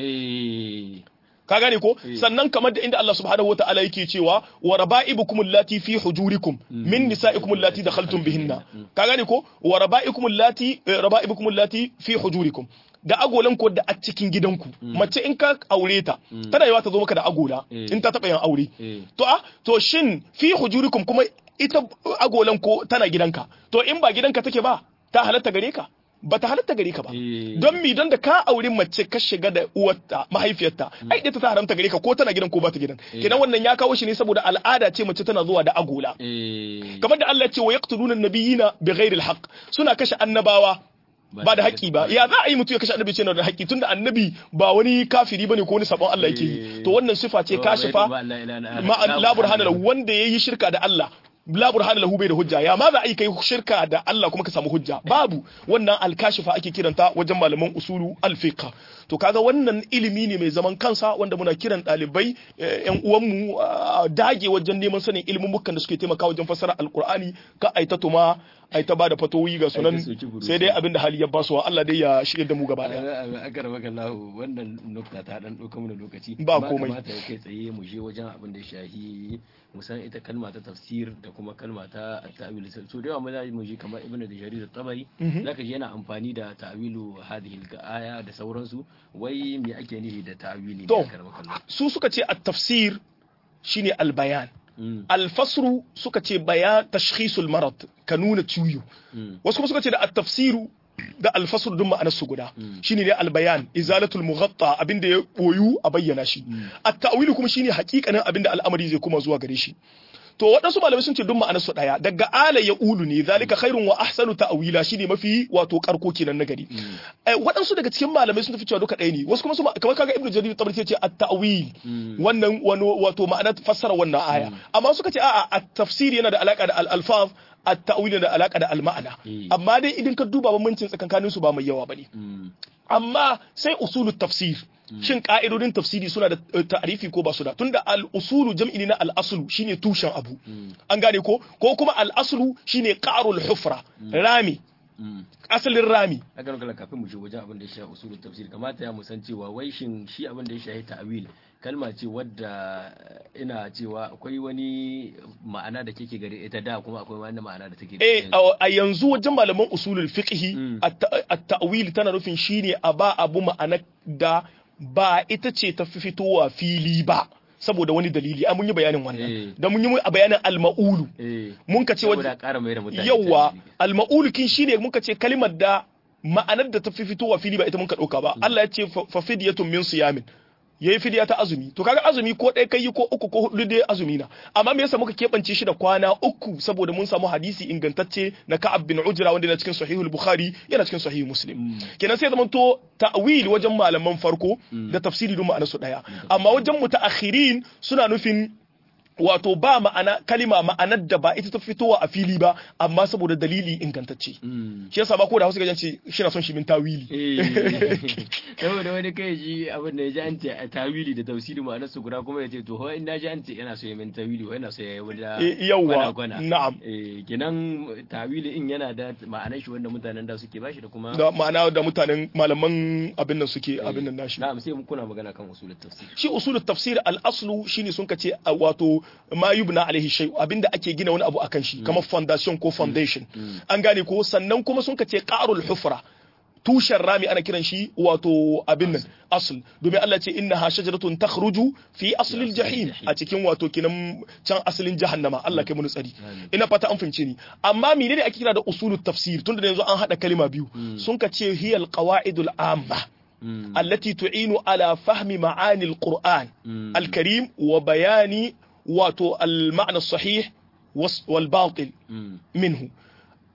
eh ka gane ko Eh. sannan kamar da inda Allah subhanahu wataala yake cewa wa raba'ibukum allati fi hujurikum min nisa'ikum allati dakhaltum bihinna ka gane ko wa raba'ikum allati eh, raba'ibukum allati fi hujurikum da agolan ko da a cikin gidanku mace in ka aure ta tana yawa ta zo maka da agola Eh. in ta taba yin aure eh to a to shin fi hujurikum kuma ita agolan ko tana gidanka to in ba gidanka take ba ta halatta gare ka ba ta halatta gare ka ba Eh. don mi don da ka auri mace ka shiga da uwarta mahaifiyarta ai ita ta haramta gare ka ko tana gidan ko ba ta gidan kenan wannan ya kawo shi ne saboda al'ada ce mace tana zuwa da agola eh kamar da Allah ya ce wa yaqtuluna an-nabiyina bighairi al-haqq suna kashe annabawa ba da haƙƙi ba ya za a yi mutum ya kashe annabi ce yana da haƙƙi tunda annabi ba wani kafiri bane ko wani sabon Allah yake yi to wannan sifa ce kashifa ma la burhana lahu wanda yayi shirka da Allah la burhana lahu bai da hujja ya ma za a yi kai shirka da Allah kuma ka samu hujja babu wannan alkashifa ake kiranta wajen malaman usulu alfiqa to kaga wannan ilimi ne mai zaman kansa wanda muna kiran ɗalibai yan uwanmu ah, dage wajen neman sanin ilimin mukan da suke taimaka wajen fassara alqur'ani ka aita tuma aita ba da fatoyi ga sunan Ai ta soki burutu. sai dai abin da hali ya basuwa Allah dai ya shirya da mu gaba daya aka raba kallahu wannan nukta ta dan ɗauka mana lokaci Ba Amma komai. kamata ya kai tsaye mu je wajen abin da ya shahi musan ita kalma ta tafsir da kuma kalma ta ta'wil so da yawa mu za mu je kamar ibnu da jarir tabari zaka ji yana amfani da ta'wilu hadhihi al-aya da sauransu wai me ake nufi da ta'wili To. ne aka raba kallahu su suka ce at-tafsir shine al-bayan Mm, alfasru suka ce bayan tashkhisul marad ka nuna ciwo mm, wasu kuma suka ce da at-tafsiru da alfasru duk ma'anar su guda shine ne albayan izalatul mughatta abinda ya boyu a bayyana shi at-ta'wilu kuma shine hakikanin abinda al'amari zai kuma zuwa gare shi to waɗansu malamai sun ce duk ma'anar su daya daga ala ya ulu ne zalika khairun wa ahsanu ta'wila shine mafi wato karko kenan na gari Eh, waɗansu daga cikin malamai sun tafi cewa duka ɗaya ne wasu kuma su ma- kamar kaga ibnu jarir tabari ce at-ta'wil wannan wani wato ma'anar fassara wannan aya amma suka ce a'a at-tafsir yana da alaka da al-alfaz at-ta'wil yana da alaka da al-ma'ana Mm. amma dai idan ka duba bambancin tsakankanin su ba mai yawa bane mm, amma sai usulut tafsir shin ka'idodin tafsiri suna da eh, ta'arifi ko ba su da tunda al-usulu jam'i ne na al-aslu shine tushen abu an gane ko ko kuma al-aslu shine qarul hufra rami mm. asalin rami aka raba kafin mu je wajen abin da ya shafi usulul tafsir kamata ya musan cewa wai shin shi abin da ya shafi ta'wil kalma ce wadda ina cewa akwai wani ma'ana da kike gare ita da kuma akwai wani ma'ana da take eh a- a yanzu wajen malaman usulul fiqhi Mm. at- at-ta'wil tana nufin shine a ba abu ma'ana da ba ita ce ta fi fitowa fili ba saboda wani dalili an mun yi bayanin Eh. wannan da mun yi bayanin al-ma'ulu eh mun ka ce saboda wajen ƙara mai da mutane yawa ta'wili. al-ma'ulu kin shine mun ka ce kalimar da ma'anar da ta fi fitowa fili ba ita mun ka dauka ba Allah ya ce fa fa fidyatun min siyamin yayi fidiya ta azumi to kaga azumi ko ɗaya kai ko uku ko hudu dai azumi na amma me yasa muka keɓance shi da kwana uku saboda mun samu hadisi ingantacce na Ka'ab bin Ujra wanda yana cikin Sahihul Bukhari yana cikin Sahih Muslim kenan sai zaman to ta'wil wajen malaman farko da tafsiri duk ma'anar su daya amma wajen mutaakhirin suna nufin wato ba ma'ana kalima ma'anar da ba ita ta fitowa a fili ba amma saboda dalili ingantacce Mm. shi yasa ba ko da Hausa gajan ce shi na son shi min tawili Eh. saboda wani kai ji abin da ya ji an ce a tawili da tafsiri ma'anar su guda kuma ya ce to ho in na ji an ce yana so ya min tawili ho yana so ya yi wani da Eh, yawwa gwana-gwana. na'am eh kenan tawili in yana da ma'anar shi wanda mutanen da suke bashi da kuma da ma'ana da mutanen malaman abin nan suke abin nan nashi na'am sai kuna magana kan usulul tafsir shi usulul tafsir al-aslu shine sun kace a wato ma yubna alaihi shay abinda ake gina wani abu akan shi kamar foundation ko foundation an gane ko sannan kuma sun kace qarul hufra tushen rami ana kiran shi wato abin nan asl domin Allah ce innaha shajaratun takhruju fi aslil jahim a cikin wato kinan can asalin jahannama Allah kai mu tsari ina fata an fahimce ni amma menene ake kira da usulut tafsir tunda da yanzu an hada kalima biyu sun kace hiyal qawaidul amma التي تعين على فهم معاني القرآن الكريم وبيان واتو المعنى الصحيح والباطل منه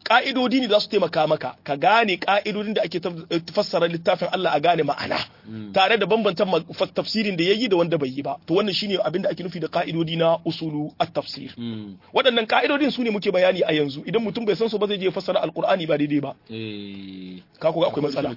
ka'idodi ne za su taimaka maka ka gane ka'idodin da ake fassara littafin Allah a gane ma'ana tare da bambantan tafsirin da yayi da wanda bai yi ba to wannan shine abin da ake nufi da ka'idodi na usulu at-tafsir waɗannan ka'idodin su ne muke bayani a yanzu idan mutum bai san su ba zai je fassara alqur'ani ba daidai ba ka ga akwai matsala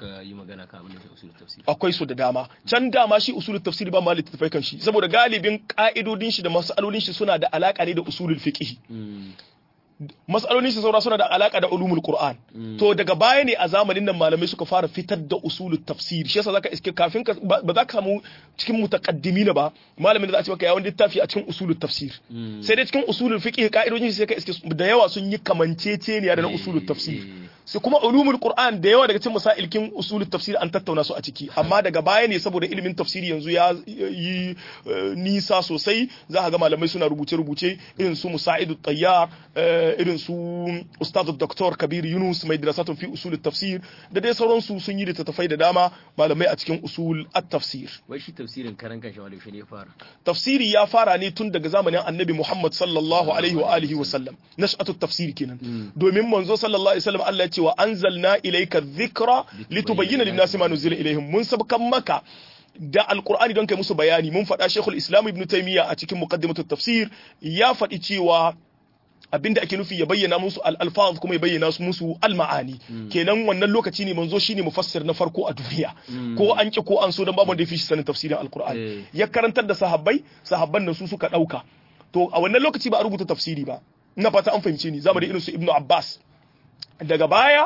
akwai su da dama can dama shi usulul tafsir ba ma littafai kan shi saboda galibin ka'idodin shi da masalolin shi suna da alaka ne da usulul fiqh matsalolin shi saura suna da alaka da ulumul qur'an to daga baya ne a zamanin nan malamai suka fara fitar da usulul tafsir shi yasa zaka iske kafin ka ba za ka samu cikin mutaqaddimin ba malamin da za a ce maka yawon littafi a cikin usulul tafsir sai dai cikin usulul fiqh ka'idojin shi sai ka iske da yawa sun yi kamanceceniya da na usulul tafsir sai kuma ulumul qur'an da yawa daga cikin masailkin usulul tafsir an tattauna su a ciki amma daga baya ne saboda ilimin tafsiri yanzu ya yi nisa sosai za ka ga malamai suna rubuce rubuce irin su musaidu tayyar irin su ustaz dr kabir yunus mai dirasatun fi usul tafsir da dai sauransu sun yi littattafai da dama malamai a cikin usul at-tafsir wai shi tafsirin karan kan shawali shi ne fara tafsiri ya fara ne tun daga zamanin annabi muhammad sallallahu alaihi wa alihi wa sallam nash'atu tafsir kenan domin manzo sallallahu alaihi wasallam Allah ya ce wa anzalna ilayka dhikra litubayyana lin-nasi ma nuzila ilaihim mun sabkan maka da alkur'ani don kai musu bayani mun faɗa shekul islam ibn taymiya a cikin muqaddimatut tafsir ya faɗi cewa abinda ake nufi ya bayyana musu al-alfaz kuma ya bayyana musu al-ma'ani kenan wannan lokaci ne manzo shine mufassir na farko a duniya ko an ki ko an so dan babu da yafi shi sanin tafsirin al-qur'ani ya karantar da sahabbai sahabban nan su suka dauka to a wannan lokaci ba a rubuta tafsiri ba ina fata an fahimce ni zamani irin su ibnu abbas daga baya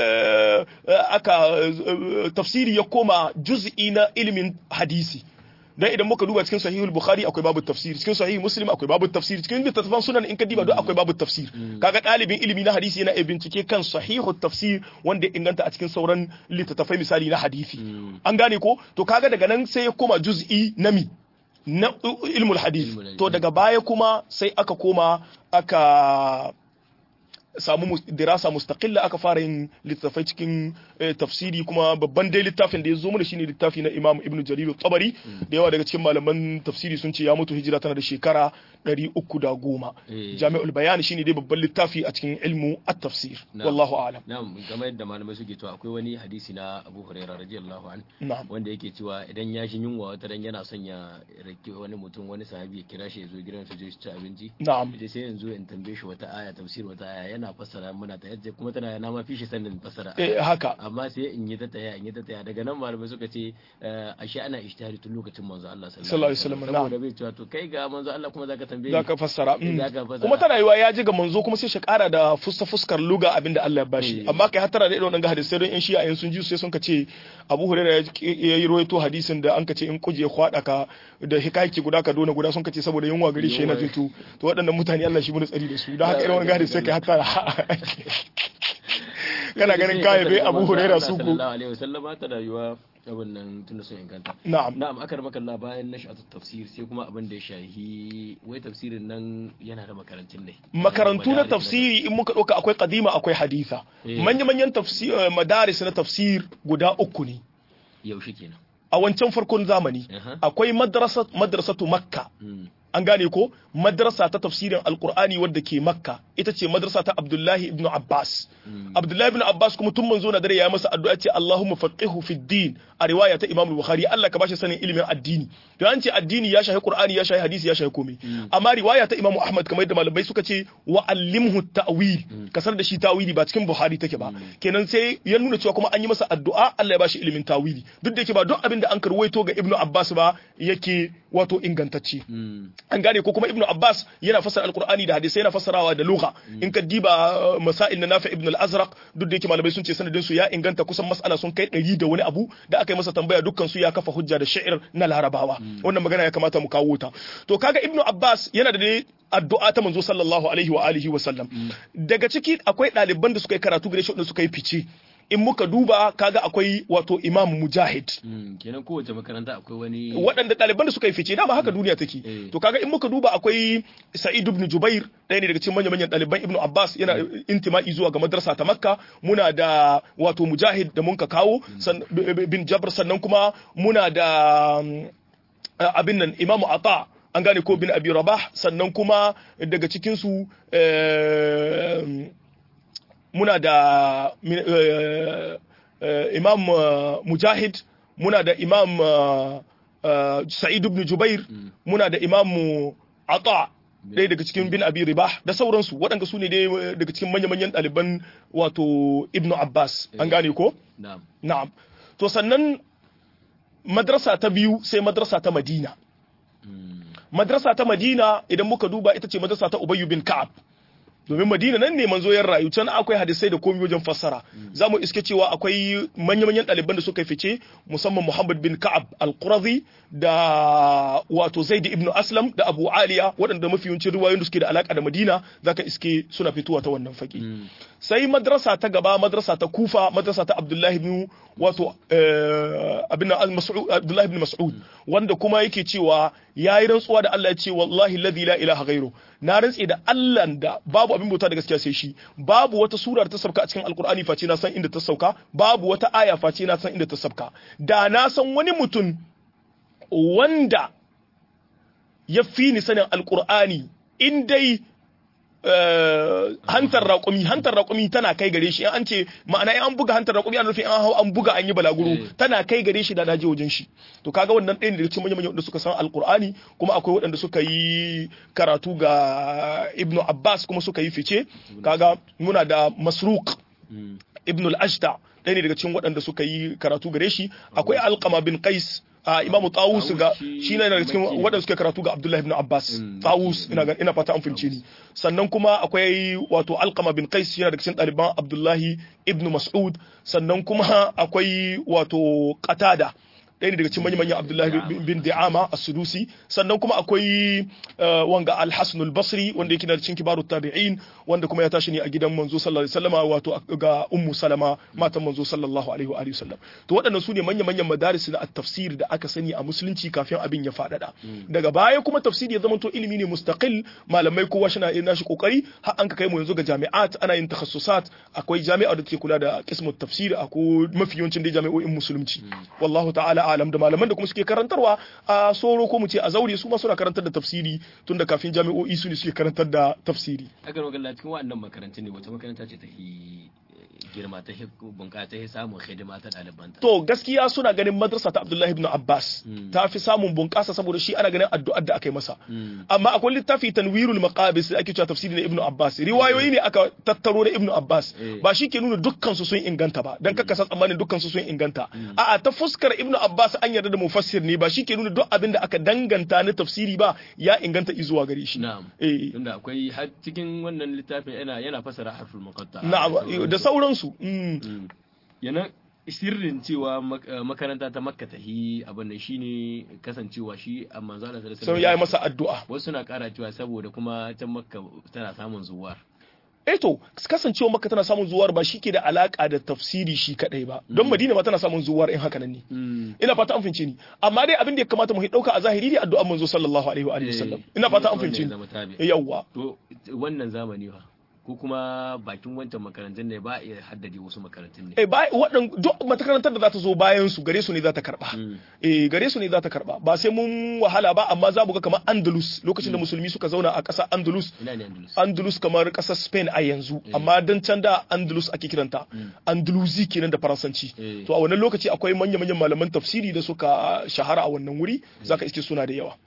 aka tafsiri ya koma juz'i na ilimin hadisi dan idan muka duba cikin sahihul bukhari akwai babu tafsir cikin sahih muslim akwai babu tafsir cikin littattafan sunan in ka diba duk akwai babu tafsir kaga dalibin ilimi na hadisi yana bincike kan sahihut tafsir wanda inganta a cikin sauran littattafai misali na hadisi an gane ko to kaga daga nan sai ya koma juz'i na mi na ilmul hadith to daga baya kuma sai aka koma aka samu dirasa mustaqilla aka fara yin littafai cikin tafsiri kuma babban dai littafin da ya zo mana shine littafi na Imam Ibn Jarir tabari da yawa daga cikin malaman tafsiri sun ce ya mutu hijira tana da shekara 310 Jami'ul Bayan shine dai babban littafi a cikin ilmu at-tafsir wallahu a'lam na'am game yadda malamai suke to akwai wani hadisi na Abu Hurairah radiyallahu an wanda yake cewa idan ya shi yunwa wata ran yana son ya rake wani mutum wani sahabi ya kira shi ya zo gidan su je ci abinci na'am sai yanzu in tambaye shi wata aya tafsir wata aya yana fassara muna ta yadda kuma tana na ma fi shi sanin fassara eh haka amma sai in yi ta taya in yi ta taya daga nan malamai suka ce ashe ana ishtihari tun lokacin manzo Allah sallallahu alaihi wasallam saboda bai cewa to kai ga manzo Allah kuma zaka tambaye zaka fassara kuma tana yiwa ya ji ga manzo kuma sai shi kara da fuska fuskar luga abinda Allah ya bashi amma kai hatara da irin wannan hadisi don in shi'a in sun ji sai sun ka ce Abu Hurairah ya yi rawaito hadisin da an ka ce in kuje kwada ka da hikayaki guda ka dona guda sun ka ce saboda yunwa gari shi yana jito to waɗannan mutane Allah shi mun tsari da su don haka irin wannan hadisi sai kai hatara kana ganin kaya bai abu huraira su ko sallallahu alaihi wasallam ta rayuwa abin nan tunda sun inganta na'am na'am akar makalla bayan nashatu tafsir sai kuma abin da ya shahi wai tafsirin nan yana da makarantun ne makarantu na tafsiri in muka dauka akwai qadima akwai haditha manya manyan tafsir madaris na tafsir guda uku ne yaushe kenan a wancan farkon zamani akwai madrasa madrasatu makka an gane ko madrasa ta tafsirin alkur'ani wadda ke makka ita ce madrasa ta abdullahi ibn abbas abdullahi ibn abbas kuma tun manzo na dare ya masa addu'a ce allahumma faqihu fi din a riwaya ta imam bukhari allah ka bashi sanin ilimin addini to an ce addini ya shahi qur'ani ya shahi hadisi ya shahi komai amma riwaya ta imam ahmad kamar yadda malamai suka ce wa allimhu ta'wil kasar da shi tawili ba cikin buhari take ba kenan sai ya nuna cewa kuma an yi masa addu'a allah ya bashi ilimin tawili duk da yake ba duk abin da an karwaito ga ibnu abbas ba yake wato ingantacce an gane ko kuma ibnu abbas yana fassara alqur'ani da hadisi yana fassarawa da lugha in ka diba masail na nafi ibn al-azraq duk da yake malamai sun ce sanadin su ya inganta kusan mas'ala sun kai ɗari da wani abu da aka yi masa tambaya dukkan su ya kafa hujja da sha'ir na larabawa wannan magana ya kamata mu kawo ta to kaga ibnu abbas yana da dai addu'a ta manzo sallallahu alaihi wa alihi wa sallam daga ciki akwai ɗaliban da suka yi karatu gare shi da suka yi fice in muka duba kaga akwai wato imam mujahid kenan kowace makaranta akwai wani waɗanda ɗaliban da suka yi fice dama haka duniya take to kaga in muka duba akwai sa'id ibn jubair ɗaya ne daga cikin manyan manyan ɗaliban ibn abbas yana intima'i zuwa ga madrasa ta makka muna da wato mujahid da mun ka kawo bin jabr sannan kuma muna da abin nan imamu ata an gane ko bin abi rabah sannan kuma daga cikin su muna da imam mujahid muna da imam sa'id ibn jubair muna da imam ata ɗaya daga cikin bin abi ribah da sauransu waɗanda su ne dai daga cikin manya-manyan ɗaliban wato ibnu abbas an gane ko na'am to sannan madrasa ta biyu sai madrasa ta madina madrasa ta madina idan muka duba ita ce madrasa ta ubayyu bin ka'ab domin madina nan ne manzo ya rayu can akwai hadisai da komai wajen fassara za mu iske cewa akwai manya-manyan ɗaliban da suka fice musamman muhammad bin ka'ab al-qurazi da wato zaid ibn aslam da abu aliya waɗanda mafi yawancin riwayoyin da suke da alaka da madina zaka iske suna fitowa ta wannan fage sai madrasa ta gaba madrasa ta kufa madrasa ta abdullahi ibn wato abin abdullahi ibn mas'ud wanda kuma yake cewa yayi rantsuwa da Allah ya ce wallahi alladhi la ilaha ghairu na rantse da Allah da babu abin bauta da gaskiya sai shi babu wata sura da ta sauka a cikin alkur'ani face na san inda ta sauka babu wata aya face na san inda ta sauka da na san wani mutum wanda ya fi ni sanin alkur'ani in dai hantar raƙumi hantar raƙumi tana kai gare shi an ce ma'ana in an buga hantar raƙumi an rufe an hau an buga an yi balaguro tana kai gare shi da naje wajen shi to kaga wannan ɗaya ne daga cikin manyan wanda suka san alqur'ani kuma akwai waɗanda suka yi karatu ga ibnu abbas kuma suka yi fice kaga muna da masruq ibnu al-ashta ɗaya ne daga cikin waɗanda suka yi karatu gare shi akwai alqama bin qais a imamu tawus ga shi ne daga cikin waɗanda suke karatu ga abdullahi ibn abbas tawus ina ga ina fata an fince ni sannan kuma akwai wato alqama bin qais yana daga cikin ɗaliban abdullahi ibn mas'ud sannan kuma akwai wato qatada ɗaya ne daga cikin manyan Abdullahi bin Di'ama as-Sudusi sannan kuma akwai wanga al-Hasan al-Basri wanda yake da cikin kibarut tabi'in wanda kuma ya tashi ne a gidan manzo sallallahu alaihi wasallama wato ga Ummu Salama matan manzo sallallahu alaihi wa alihi wasallam to waɗannan su ne manyan manyan madaris na at-tafsir da aka sani a musulunci kafin abin ya faɗaɗa daga baya kuma tafsiri ya zamanto ilimi ne mustaqil malamai kowa shi na yin nashi kokari har an ka kai mu yanzu ga jami'at ana yin takhasusat akwai jami'a da take kula da qismut tafsir akwai mafi yawancin dai jami'o'in musulunci wallahu ta'ala alam da malaman da kuma suke karantarwa a soro ko mu ce a zaure su ma suna karantar da tafsiri tun da kafin jami'o'i su ne suke karantar da tafsiri akan magana cikin waɗannan makarantun ne wata makaranta ce ta girma ta bunƙasa ta samun hidima ta ɗalibanta. To gaskiya suna ganin madrasa ta Abdullahi ibn Abbas ta fi samun bunƙasa saboda shi ana ganin addu'ar da aka yi masa. Amma akwai littafi tanwirul maqabis da ake cewa tafsiri na Ibn Abbas. Riwayoyi ne aka tattaro na Ibn Abbas. Ba shi ke nuna dukkan su sun inganta ba dan kakka san tsammanin dukkan su sun inganta. A'a ta fuskar Ibn Abbas an yarda da mufassir ne ba shi ke nuna duk abin da aka danganta na tafsiri ba ya inganta izuwa gare shi. Na'am. Eh. Tunda akwai har cikin wannan littafin yana yana fasara harful muqatta. Na'am da sauran su yana sirrin cewa makaranta ta makka ta hi abin nan shine kasancewa shi a manzo Allah sallallahu alaihi wasallam masa addu'a wasu na kara cewa saboda kuma ta makka tana samun zuwar eh to kasancewa makka tana samun zuwar ba shike da alaka da tafsiri shi kadai ba don madina ma tana samun zuwar in haka nan ne ina fata an fince ni amma dai abin da ya kamata mu dauka a zahiri ne addu'an manzo sallallahu alaihi wa alihi wasallam ina fata an fince ni yawwa to wannan zamani fa ko kuma bakin wancan makarantun ne ba iya haddade wasu makarantun ne. Eh ba waɗan duk makarantar da za ta zo bayan su gare su ne za ta karba. Eh gare su ne za ta karba ba sai mun wahala ba amma za mu ga kamar Andalus lokacin da musulmi suka zauna a ƙasar Andalus. Ina ne Andalus? Andalus kamar ƙasar Spain a yanzu amma dan can da Andalus ake kiranta. Andalusi kenan da Faransanci. To a wannan lokaci akwai manya-manyan malaman tafsiri da suka shahara a wannan wuri zaka iske suna da yawa.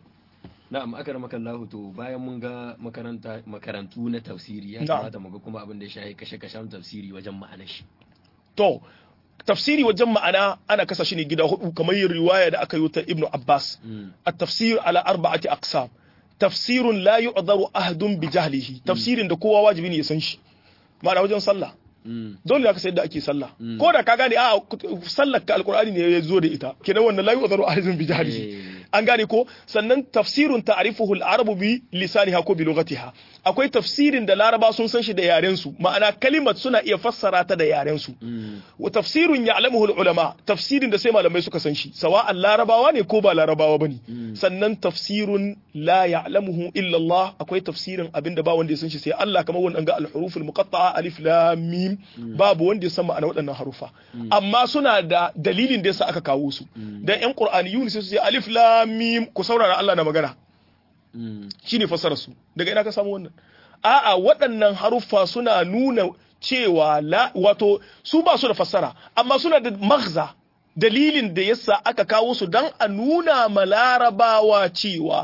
na'am aka maka Allah to bayan mun ga makaranta makarantu na tafsiri ya kamata mu ga kuma abin da ya shahi kashe-kashen tafsiri wajen ma'anar shi to tafsiri wajen ma'ana ana kasa shi ne gida hudu kamar yin riwaya da aka yi ta Ibn Abbas at-tafsir ala arba'ati aqsam tafsirun la yu'dharu ahadun bi jahlihi tafsirin da kowa wajibi ne ya san shi ma'ana wajen sallah dole ka sayar da ake sallah ko da ka gane a sallar ka alkur'ani ne ya zo da ita kenan wannan la yu'dharu ahadun bi jahlihi an gane ko sannan tafsirun ta'rifuhu al-arabu bi lisaniha ko bi lughatiha akwai tafsirin da laraba sun san shi da yaren su ma'ana kalimat suna iya fassara ta da yaren su wa tafsirun ya'lamuhu al-ulama tafsirin da sai malamai suka san shi sawa'an larabawa ne ko ba larabawa bane sannan tafsirun la ya'lamuhu illa Allah akwai tafsirin abinda ba wanda ya san shi sai Allah kamar wannan ga al-huruf al-muqatta'a alif lam mim babu wanda ya san ma'ana waɗannan harufa amma suna da dalilin da yasa aka kawo su dan yan qur'aniyun sai su ce alif lam mim ku saurara Allah na magana shine fassarar su daga ina ka samu wannan a'a waɗannan haruffa suna nuna cewa la wato su ba su da fassara amma suna da maghza dalilin da yasa aka kawo su dan a nuna ma larabawa cewa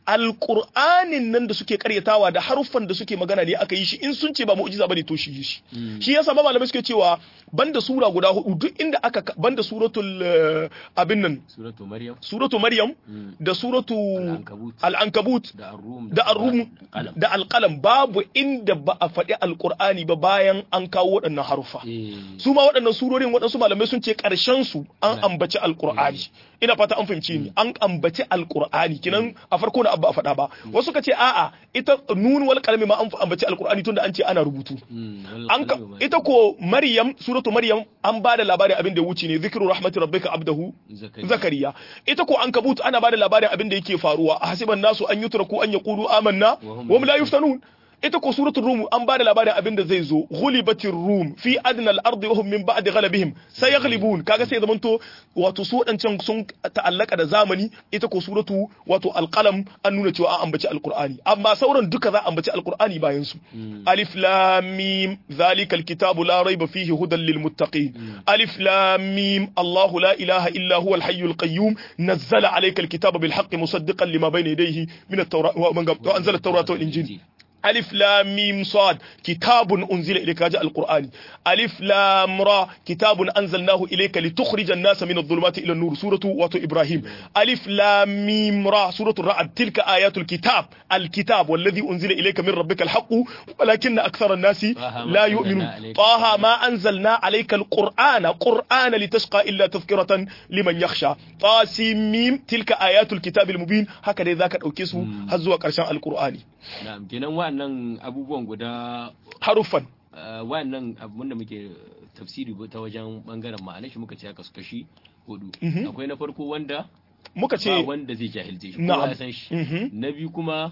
alƙur'anin nan da suke karyatawa da haruffan da suke magana ne aka yi shi in sun ce ba mu'jiza bane to shi yi shi shi yasa ma malamai suke cewa banda sura guda hudu duk inda aka banda suratul eh, abin nan suratu maryam suratu maryam da suratu Al-Ankabut. al-ankabut da ar-rum da ar-rum qalam da alƙalam babu inda ba a faɗi alƙur'ani ba bayan an kawo waɗannan haruffa eh su ma waɗannan surorin waɗansu malamai sun ce ƙarshen su an ambaci alƙur'ani ina fata an fahimci ni an ambaci alƙur'ani kinan a farko na abba a faɗa ba wasu ka ce a'a ita nun wal qalami ma an ambaci alƙur'ani tunda an ce ana rubutu mm, wal an ka, qalami ma- ita ko maryam suratu maryam an ba da labarin abin da ya wuce ne zikru rahmati rabbika abdahu Zakariya. zakariya ita ko an kabut ana ba da labarin abin da yake faruwa a hasiban nasu an yutraku an yaqulu amanna Wa hum wa hum la yuftanun ita ko suratul rum an ba da labarin abin da zai zo ghulibatir rum fi adna al-ard wa hum min ba'di ghalabihim sayaghlibun kaga sai zamanto wato su wadancan sun ta'allaka da zamani ita ko suratu wato alqalam an nuna cewa an ambaci alqur'ani amma sauran duka za a ambaci alqur'ani bayan su alif lam mim zalikal kitabu la rayba fihi hudan lil muttaqin alif lam mim allah la ilaha illa huwa al hayyul qayyum nazzala alayka al kitaba bil haqqi musaddiqan lima bayna yadayhi min at-tawrat wa anzala at-taurata wal injil ألف لام ميم صاد كتاب أنزل إليك جاء القرآن ألف لام را كتاب أنزلناه إليك لتخرج الناس من الظلمات إلى النور سورة واتو إبراهيم ألف لام ميم را سورة الرعد تلك آيات الكتاب الكتاب والذي أنزل إليك من ربك الحق ولكن أكثر الناس طه ما لا أنزلنا يؤمنون عليك طه ما أنزلنا عليك القرآن قرآن لتشقى إلا تذكرة لمن يخشى طاسيم ميم تلك آيات الكتاب المبين هكذا ذاك أوكيسو هزوا كرشان القرآن na'am kenan wa'annan abubuwan guda حرفا uh, wa'annan abun da muke tafsiri ta wajen bangaren ma'anar shi muka ce haka su kashi hudu akwai na farko wanda muka ce ba wanda zai jahilce shi Na'am. kowa ya san shi Mhm. na biyu kuma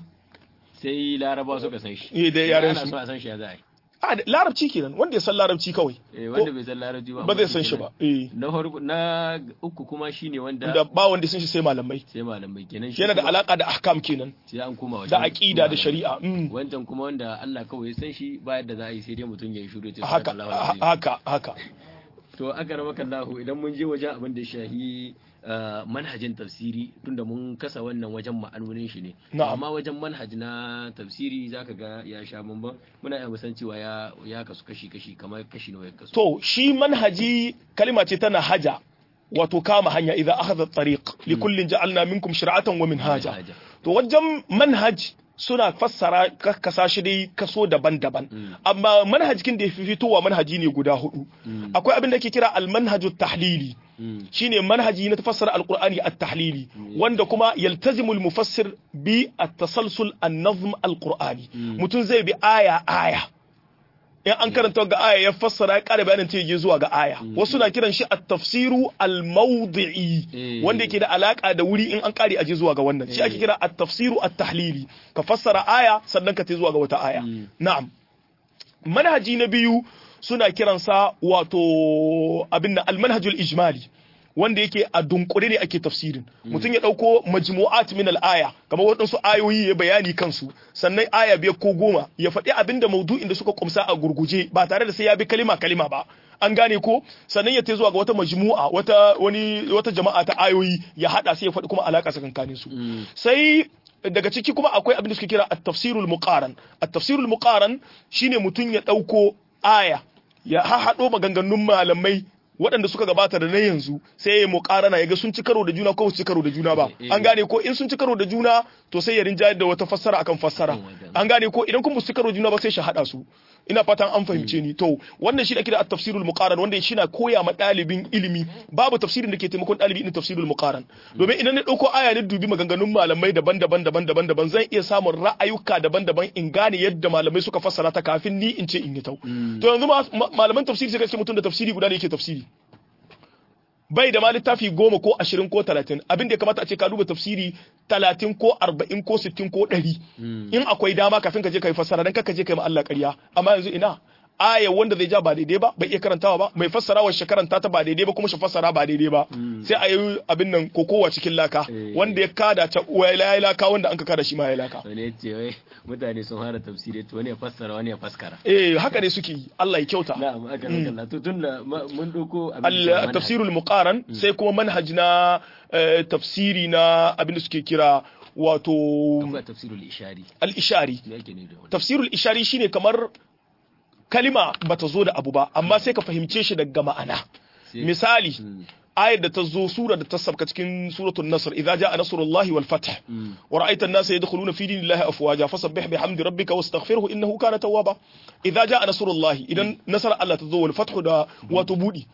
sai laraba suka san shi Eh, da Idan yaren ana su. so a san shi ya za a yi a da- larabci kenan wanda ya san larabci kawai Eh, wanda Ko- bai san larabci ba ba zai amma san shi kenan. ba eh na farko na uku kuma shine wanda da ba wanda ya san shi sai malamai sai malamai kenan shi yana da kuma alaka da ahkam kenan sai an koma wajen da aqida da malamai. shari'a mm. wancan kuma wanda Allah kawai ya san shi ba yadda za a yi sai dai mutum ya yi shuru ya ce haka subhanallahi wal azim. haka haka to aka rama kallahu idan mun je wajen abin da ya shahi uh, manhajin tafsiri tunda mun kasa wannan wajen ma'anonin shi ne Na'am. amma wajen manhaj na tafsiri zaka ga ya sha bamban muna iya musan cewa ya ya kasu kashi kashi kamar kashi nawa ya kasu to shi manhaji kalima ce tana haja wato kama hanya idan akhadha tariq li kullin ja'alna minkum shir'atan wa minhaja Minhaja. to wajen manhaj suna fassara ka- kasa shi dai kaso daban-daban amma manhajin da ya fi fitowa manhaji ne guda hudu akwai abin da ake kira al-manhaju tahlili Mm. shine manhaji na tafassara alqur'ani at-tahlili wanda kuma yaltazimu al-mufassir bi at-tasalsul an-nazm al-qur'ani mutum zai bi aya aya in an karanta ga aya ya fassara ya kare bayanin ta je zuwa ga aya wasu na kiran shi at-tafsiru al-mawdi'i Eh. wanda yake da alaka da wuri in an kare aje zuwa ga wannan shi ake kira at-tafsiru at-tahlili ka fassara aya sannan ka ta zuwa ga wata aya na'am manhaji na biyu suna kiransa wato abin nan almanhajul ijmali wanda yake a dunkure ne ake tafsirin mutum ya dauko majmu'at min al-aya kamar waɗansu ayoyi ya bayani kansu sannan aya biyar ko goma ya faɗi abin da maudu'in da suka kumsa a gurguje ba tare da sai ya bi kalima kalima ba an gane ko sannan ya ta zuwa ga wata majmu'a wata wani wata jama'a ta ayoyi ya hada sai ya faɗi kuma alaka tsakankanin su sai daga ciki kuma akwai abin da suke kira at-tafsirul muqaran at-tafsirul muqaran shine mutum ya dauko aya ya haɗo maganganun malamai waɗanda suka gabata da na yanzu sai ya muƙarana ya ga sun ci karo da juna ko su ci karo da juna ba Eh, eh. an gane ko in sun ci karo da juna to sai ya rinjayar da wata fassara akan fassara Oh my God. an gane ko idan kuma su ci karo da juna ba sai shi haɗa su ina fatan an fahimce ni to wannan shi da kira at-tafsirul muqaran wanda shi na koya ma ɗalibin ilimi babu tafsirin da ke taimakon ɗalibi irin tafsirul muqaran domin idan na ɗauko aya ne dubi maganganun malamai daban-daban daban-daban daban zan iya samun ra'ayuka daban-daban in gane yadda malamai suka fassara ta kafin ni in ce in yi tau to yanzu ma- ma- malaman tafsiri sai kace mutum da tafsiri guda ne yake tafsiri bai da ma littafi goma ko ashirin ko talatin abin da ya kamata a ce ka duba tafsiri talatin ko arba'in ko sittin ko ɗari in akwai dama kafin ka je ka yi fassara dan ka je ka yi ma Allah ƙarya amma yanzu ina aya wanda zai ja ba daidai ba bai iya karantawa ba mai fassara wa shi karanta ta ba daidai ba kuma shi fassara ba daidai ba sai a yi abin nan kokowa cikin laka Eh. wanda ya kada ta ya yi laka wanda an ka kada shi ma ya laka wani ya ce wai mutane sun fara tafsiri to wani ya fassara wani ya faskara eh haka ne suke yi Allah ya kyauta na'am aka rakalla to tun da ma- mun doko abin da ke al manhaj. tafsirul muqaran sai kuma manhaj na eh, tafsiri na abin da suke kira wato akwai tafsirul ishari al-ishari me yake ne da wani tafsirul ishari shine kamar kalima bata zo da abu ba amma sai ka fahimce shi daga ma'ana Sai- misali Mm. ayar da ta zo sura da ta sabka cikin suratul nasr idza jaa nasrullahi wal fath Mm. wa ra'aita an-nasa yadkhuluna fi dinillahi afwaja fasabbih bihamdi rabbika wastaghfirhu innahu kana tawwaba idza jaa nasrullahi idan nasar Allah ta zo wal fath da wato budi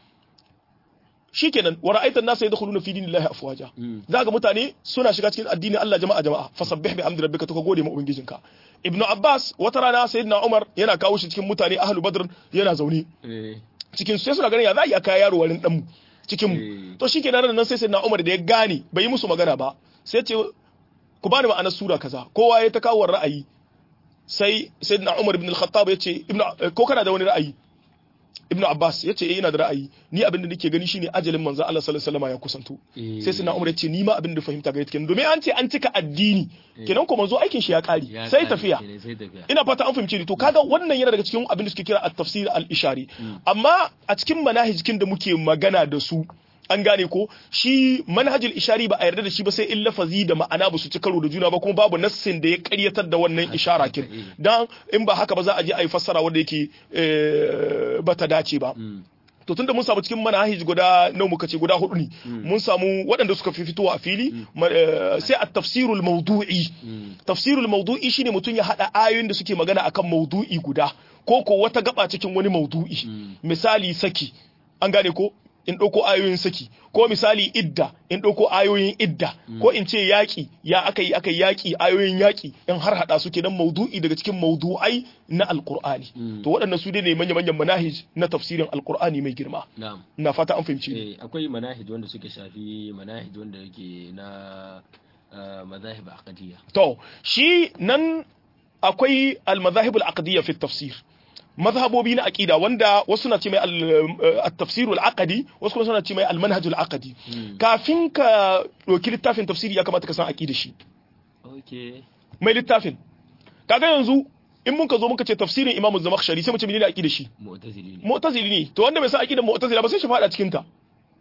shikenan wa ra'aita an-nasa yadkhuluna fi dinillahi afwaja Mm. zaga mutane suna shiga cikin addinin Allah jama'a jama'a fasabbih bihamdi rabbika to ka gode ma ubangijinka ibnu abbas wata rana sayyidina umar yana kawo shi cikin mutane ahlu badr yana zaune Eh, cikin su sai suna ganin ya za a iya kaya yaro warin dan mu cikin Eh. mu to shi kenan nan sai sai na Umar da ya gane bai yi musu magana ba sai ce ku bani ma'anar sura kaza kowa ya ta kawo ra'ayi sai sayyidina Umar ibn al-Khattab ya ce ibnu eh, ko kana da wani ra'ayi ibnu Abbas ya ce eh ina da ra'ayi ni abin da nake gani shine ajalin manzo Allah sallallahu alaihi wasallam ya kusanto Eh. sai sayyidina Umar ya ce ni ma abin da fahimta ga kenan domin an ce an cika addini kenan ko manzo aikin shi ya kare ya sai kare tafiya kenan, sai tafiya ina fata an fahimce ni to kaga wannan yana daga cikin abin da suke kira at-tafsir al-ishari amma a cikin manhajikin da muke magana da su an gane ko shi manhajul ishari ba a yarda da shi ba sai in lafazi da ma'ana ba su ci karo da juna ba kuma babu nassin da ya karyatar da wannan ishara kin dan in ba haka ba za a je a yi fassara wanda yake eh, ba ta dace ba Mm. to tunda mun samu cikin manahij guda nawa muka ce guda hudu ne mun samu waɗanda suka fi fitowa a fili ma- eh, sai a tafsirul mawdu'i Mm. tafsirul mawdu'i shine mutum ya hada ayoyin da suke magana akan mawdu'i guda ko ko wata gaba cikin wani mawdu'i misali saki an gane ko in ɗauko ayoyin saki ko misali idda in ɗauko ayoyin idda ko in ce yaƙi ya aka yi aka yi yaƙi ayoyin yaƙi in har hada su kenan mawdu'i daga cikin mawdu'ai na alqur'ani to waɗannan su ne manya-manyan manahij na tafsirin alqur'ani mai girma na'am ina fata an fahimci ni Eh, akwai manahij wanda suke shafi manahij wanda yake na ah, mazahib aqdiyya To, shi nan akwai al-mazahib al-aqdiyya fi tafsir. Mazhabobi na aqida wanda wasu na ce mai al-tafsir al-aqdi, wasu kuma suna ce mai al-manhaj al-aqdi. Kafin ka ɗauki littafin tafsiri ya kamata ka san aqida shi. okay Mai littafin. Kaga yanzu in mun ka zo muka ce tafsirin Imam Zamakhshari sai mu ce menene aqida shi? mu'tazili ne Mu'tazili ne. To wanda bai san aqidar Mu'tazila ba sai shi fada cikin ta.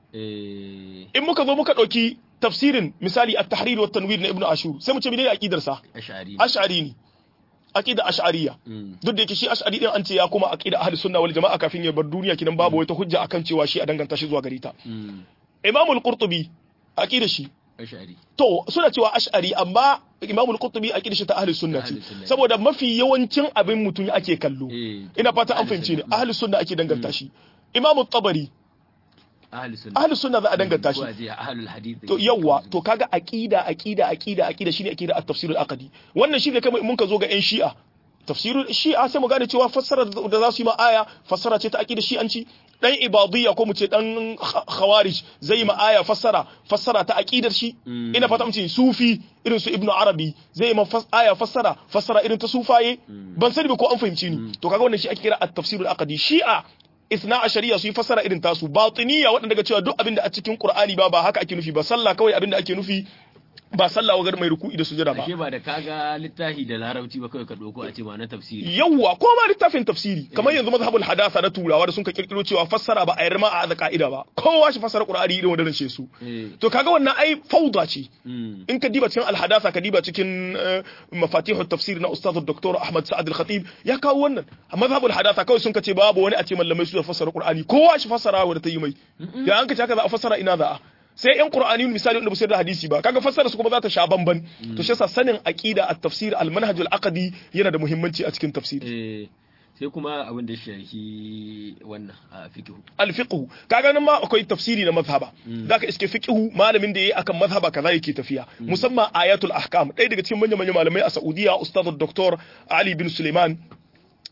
eh In muka zo muka ɗauki tafsirin misali at-tahrir wa tanwir na Ibn Ashur sai mu ce menene aqidar sa? ash'ari Ash'ari ne. Aqida Ash'ariyya. Mm. duk da yake shi ash'ari din an ce ya kuma aqida ahli sunna wal jama'a kafin ya bar duniya kinan babu wata hujja akan cewa shi a danganta shi zuwa gare ta Mm. imam al-qurtubi aqida shi ash'ari to suna cewa ash'ari amma imam al-qurtubi aqida shi ta ahli sunna ce Ahli sunna. saboda mafi yawancin abin mutum ake kallo Eh, ina fata an ahli fahimce ni sunna. ahli sunna ake danganta shi imam at-tabari ahli sunna ahli sunna za a danganta shi ko a ce ahlul hadith to yawa to kaga aqida aqida aqida aqida shine aqida at-tafsir al-aqdi wannan shine kai mun ka zo ga yan shi'a tafsirul shi'a sai mu gane cewa fassara da za su yi ma aya fassara ce ta aqida shi'anci dan ibadiyya ko mu ce dan kha- khawarij zai ma aya fassara fassara ta aqidar shi Mm. ina fata mu ce sufi irin su ibnu arabi zai ma fas- aya fassara fassara irin ta sufaye ban sani ba ko an fahimci ni to kaga wannan shi ake kira at-tafsirul aqdi shi'a isna a shari'a su yi fassara irin tasu batiniya waɗanda ga cewa duk abin da a cikin qur'ani ba ba haka ake nufi ba sallah kawai abin da ake nufi ba sallah wa mai ruku'i da sujada ba ashe ba da kaga littafi da larabci ba kawai ka doko a ce ma na tafsiri yawwa ko ma littafin tafsiri kamar yanzu mazhabul hadatha na turawa da sun ka kirkiro cewa fassara ba a yarda ma a da ka'ida ba kowa shi fassara qur'ani irin wanda ce su eh to kaga wannan ai fauda ce mm. in ka diba cikin alhadatha ka diba cikin eh, mafatihu tafsir na ustaz dr ahmad sa'ad al-khatib ya kawo wannan a mazhabul hadatha kawai sun ka ce babu wani a ce mallamai su da fassara qur'ani kowa shi fassara wanda ta yi mai ya an ka ce haka za a fassara ina za a sai yan qur'ani misali wanda ba su yarda da hadisi ba kaga fassara su kuma za ta sha bamban to shi yasa sanin aqida at-tafsir al-manhaj al-aqdi yana da muhimmanci a cikin tafsiri eh sai kuma abin da ya shafi wannan a fiqh alfiqhu kaga nan ma akwai tafsiri na mazhaba zaka iske fiqhu malamin da yayi akan mazhaba kaza yake tafiya musamman ayatul ahkam ɗaya daga cikin manyan manyan malamai a Saudiya ustaz Dr. Ali bin Suleiman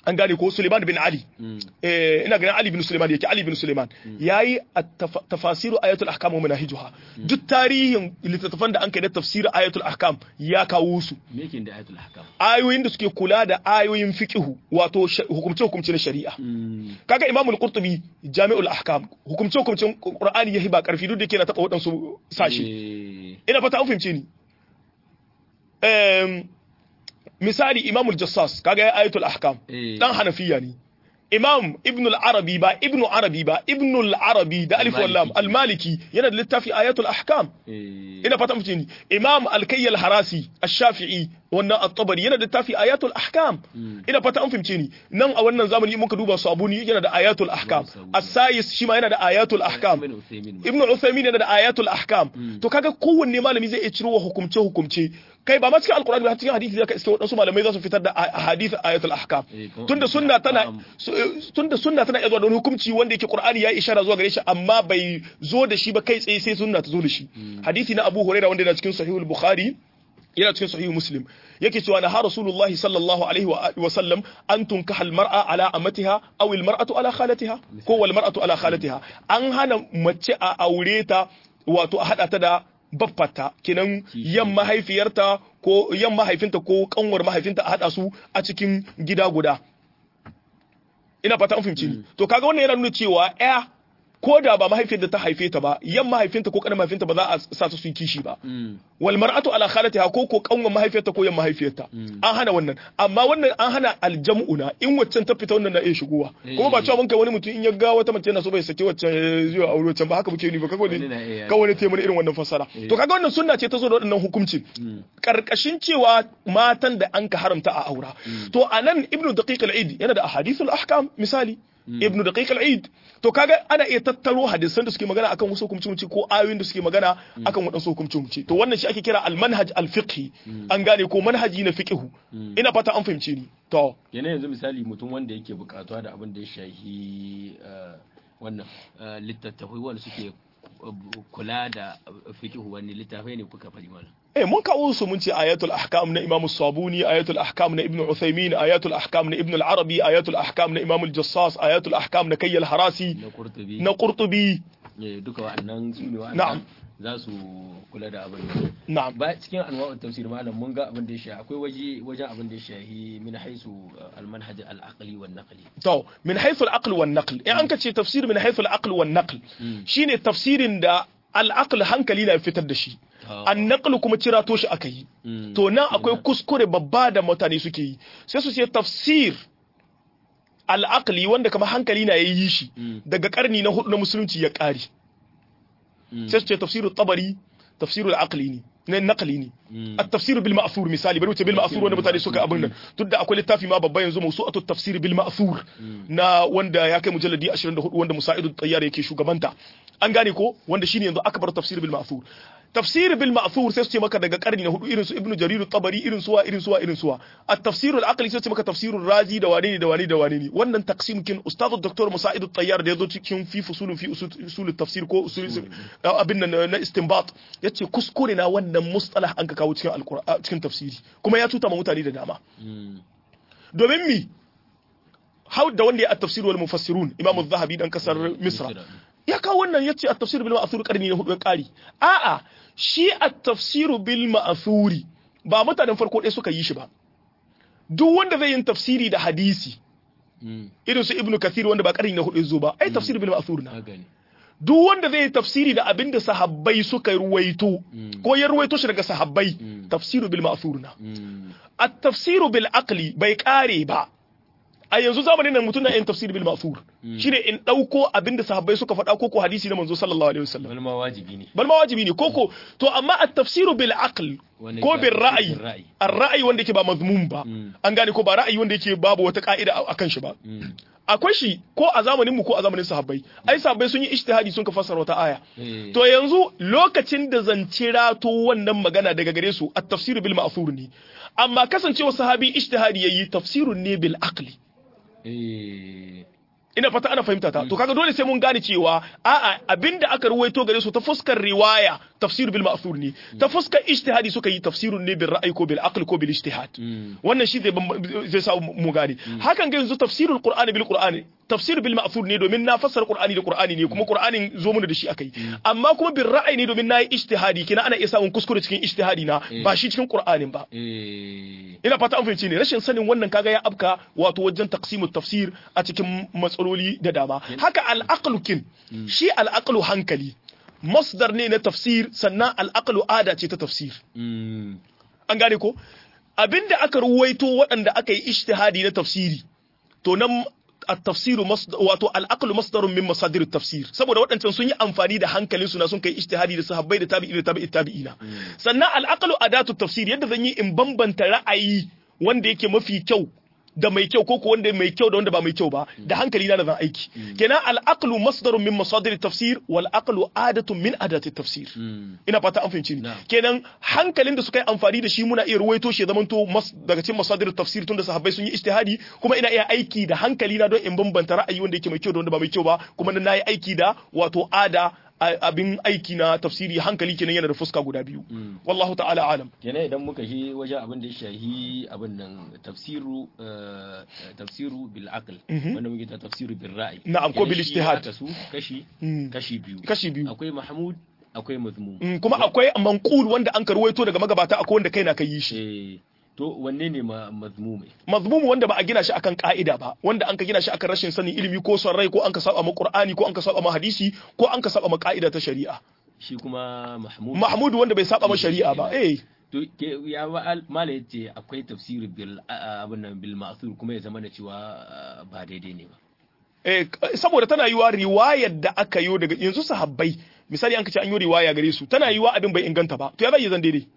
an gane ko Suleiman bin Ali eh ina ganin Ali bin Suleiman yake Ali bin Suleiman yayi tafasiru ayatul ahkam wa manahijuha duk tarihin littattafan da an kai da tafsir ayatul ahkam ya kawo su me yake da ayatul ahkam ayoyin da suke kula da ayoyin fiqhu wato hukumce hukumce na shari'a kaga Imam al-Qurtubi Jami'ul Ahkam hukumce hukumcen Qur'ani yahi ba karfi duk da yake na taba wadansu sashi ina fata an fahimce ni misali Imam al-Jassas kaga ayatul ahkam dan Hanafiya ne Imam Ibn al-Arabi ba Ibn Arabi ba Ibn al-Arabi da alif wallam al-Maliki yana da littafi ayatul ahkam ina fata mutum ni Imam al-Kayy al-Harasi ash-Shafi'i wannan at-Tabari yana da littafi ayatul ahkam ina fata an fahimce ni nan a wannan zamani in muka duba Sabuni yana da ayatul ahkam As-Sayis shi ma yana da ayatul ahkam Ibn Uthaymeen yana da ayatul ahkam to kaga kowanne malami zai iya ciro wa hukumce hukumce kai ba ma cikin alkur'ani ba cikin hadisi zaka iske wadansu malamai za su fitar da hadith ayatul ahkam tunda sunna tana tunda sunna tana iya zuwa da hukunci wanda yake qur'ani ya ishara zuwa gare shi amma bai zo da shi ba kai tsaye sai sunna ta zo da shi hadisi na Abu Hurairah wanda yana cikin sahihul Bukhari yana cikin sahihul Muslim yake cewa na ha Rasulullahi sallallahu alaihi wa sallam an tunkaha al-mar'a ala amatiha aw al-mar'atu ala khalatiha ko wal mar'atu ala khalatiha an hana mace a aure ta wato a hada ta da baffata kenan yan mahaifiyarta ko yan mahaifinta ko kanwar mahaifinta a hada su a cikin gida guda ina fata an fahimci ni to kaga wannan yana nuna cewa ya ko da ba mahaifiyar da ta haife ta ba yan mahaifinta ko kanin mahaifinta ba za a sa su su yi kishi ba wal mar'atu ala khalatiha ko ko kanwar mahaifiyarta ko yan mahaifiyarta an hana wannan amma wannan an hana aljam'una in waccan ta fita wannan na iya shigowa kuma ba cewa mun kai wani mutum in ya ga wata mace yana so bai sake waccan zuwa aure waccan ba haka muke ni ba kaga wani kaga wani taimaka irin wannan fassara to kaga wannan sunna ce ta zo da wannan hukuncin karkashin cewa matan da an ka haramta a aura to anan ibnu daqiq al-eid yana da ahadithul ahkam misali ibnu daqiq al-eid to kaga ana iya tattaro hadisan da suke magana akan wasu hukumci ko ayoyin da suke magana akan wadansu hukumci to wannan shi ake kira al-manhaj al-fiqhi an gane ko manhaji na fiqhu ina fata an fahimce ni to yana yanzu misali mutum wanda yake bukatuwa da abin da ya shahi wannan littattafai wanda suke kula da fiqhu wani littafai ne kuka fari mana eh mun kawo su mun ce ayatul ahkam na imam sabuni ayatul ahkam na ibnu uthaymin ayatul ahkam na ibn al-arabi ayatul ahkam na imam al-jassas ayatul ahkam na kayyal harasi na qurtubi na qurtubi duka wa'annan su ne na'am za su kula da abin na'am ba cikin anwa'ut tafsir malam mun ga abin da ya shahi akwai waje wajen abin da ya shahi min haisu al-manhaj al-aqli wan naqli to min haythu al-aql wan naql in an ka ce tafsir min haythu al-aql wan naql shine tafsirin da al-aql hankali na fitar da shi an naql kuma cirato shi aka yi to nan akwai kuskure babba da mutane suke yi sai su ce tafsir al-aqli wanda kamar hankali na yayi shi daga karni na hudu na musulunci ya kare sai su ce tafsirul tabari tafsirul aqli ne na naqli ne at-tafsir bil ma'thur misali bari wuce bil ma'thur wanda mutane suka abin nan duk da akwai littafi ma babba yanzu mawsu'atu tafsir bil ma'thur na wanda ya kai mujalladi 24 wanda Musa'idu Tayyar yake shugabanta an gane ko wanda shine yanzu akbar tafsir bil ma'thur tafsir bil ma'thur sai su ce maka daga karni na hudu irin su ibnu jarir tabari irin suwa irin suwa irin suwa at-tafsir al-aqli sai su ce maka tafsirul razi da wane ne da wane da wane ne wannan taqsim kin ustad dr musa'id tayyar da yazo cikin fi fusul fi usul tafsir ko usul abin nan na istinbat yace kuskure na wannan mustalah an ka kawo cikin alqur'ani cikin tafsiri kuma ya tuta ma mutane da dama domin mi hau da wanda ya at-tafsir wal mufassirun imam az-zahabi dan kasar misra ya kawo wannan ya ce a tafsir bil ma'thur karni na hudu ya kari a'a shi a tafsiru bil ma'thuri ba mutanen farko ɗaya suka yi shi ba duk wanda zai yin tafsiri da hadisi irin su ibnu kathir wanda ba karni na hudu zo ba ai tafsir bil ma'thur na duk wanda zai yi tafsiri da abin da sahabbai suka ruwaito ko ya ruwaito shi daga sahabbai tafsiru bil ma'thur na at tafsiru bil aqli bai kare ba a yanzu zamanin nan mutum na yin tafsir bil ma'thur shine in dauko abinda sahabbai suka faɗa ko ko hadisi na manzo sallallahu alaihi wasallam bal ma wajibi ne bal ma wajibi ne koko to amma at tafsiru bil aql ko bil ra'yi ar ra'yi wanda yake ba mazmum ba an gane ko ba ra'ayi wanda yake babu wata ka'ida akan shi ba akwai shi ko a zamanin mu ko a zamanin sahabbai ai sahabbai sun yi ijtihadi sun ka fassara wata aya to yanzu lokacin da zan to wannan magana daga gare su at tafsiru bil ma'thur ne amma kasancewa sahabi ijtihadi yayi tafsirun ne bil aqli ina fata ana fahimta ta to kaga dole sai mun gane cewa a'a abinda aka ruwaito gare su ta fuskar riwaya tafsir bil ma'thur ne ta fuskar ijtihadi suka yi tafsirun ne bil ra'yi ko bil aql ko bil ijtihad wannan shi zai zai sa mu gane hakan ga yanzu tafsirul qur'ani bil qur'ani tafsir bil ma'thur ne domin na fassara qur'ani da qur'ani ne kuma qur'anin zo mu da shi akai amma kuma bil ra'yi ne domin nayi ijtihadi kina ana iya samun kuskure cikin ijtihadi na ba shi cikin qur'anin ba ina fata an fahimci ne rashin sanin wannan kaga ya abka wato wajen taqsimut tafsir a cikin matsaloli da dama haka al kin shi al hankali masdar ne na tafsir sannan al ada ce ta tafsir an gane ko abinda aka ruwaito waɗanda aka yi ijtihadi na tafsiri to nan التفسير مصدر واتو العقل مصدر من مصادر التفسير saboda waɗancan sun yi amfani da hankalin su na sun kai ijtihadi da sahabbai da tabi'i da tabi'i tabi'ina sannan al-aqlu adatu tafsir yadda zan yi in bambanta ra'ayi wanda yake mafi kyau da mai kyau ko wanda mai kyau da wanda ba mai kyau ba da hankali na da zan aiki kenan al-aqlu masdarun min masadir tafsir wal aqlu adatun min adati tafsir ina fata an fahimci ni kenan hankalin da suka yi amfani da shi muna iya ruwaito shi zaman to daga cikin masadir tafsir tunda sahabbai sun yi ijtihadi kuma ina iya aiki da hankali na don in bambanta ra'ayi wanda yake mai kyau da wanda ba mai kyau ba kuma na yi aiki da wato ada abin aiki na tafsiri hankali kenan yana da fuska guda biyu wallahu ta'ala alam kenan idan muka shi wajen abin da ya shahi abin nan tafsiru tafsiru bil aql wanda muke ta tafsiru bil ra'i na'am ko bil ijtihad kashi kashi biyu kashi biyu akwai mahmud akwai mazmum kuma akwai manqul wanda an karwaito daga magabata akwai wanda kaina kai yi shi to wanne ne mazmumi mazmumu wanda ba a gina shi akan ka'ida ba wanda an ka gina shi akan rashin sanin ilimi ko son rai ko an ka saba ma qur'ani ko an ka saba ma hadisi ko an ka saba ma ka'ida ta shari'a shi kuma mahmud mahmud wanda bai saba ma shari'a ba eh to ya mala yace akwai tafsir bil abin nan bil ma'thur kuma ya zama da cewa ba daidai ne ba eh saboda tana yiwa riwayar da aka yi daga yanzu sahabbai misali an ka ce an yi riwaya gare su tana yiwa abin bai inganta ba to ya zai zan daidai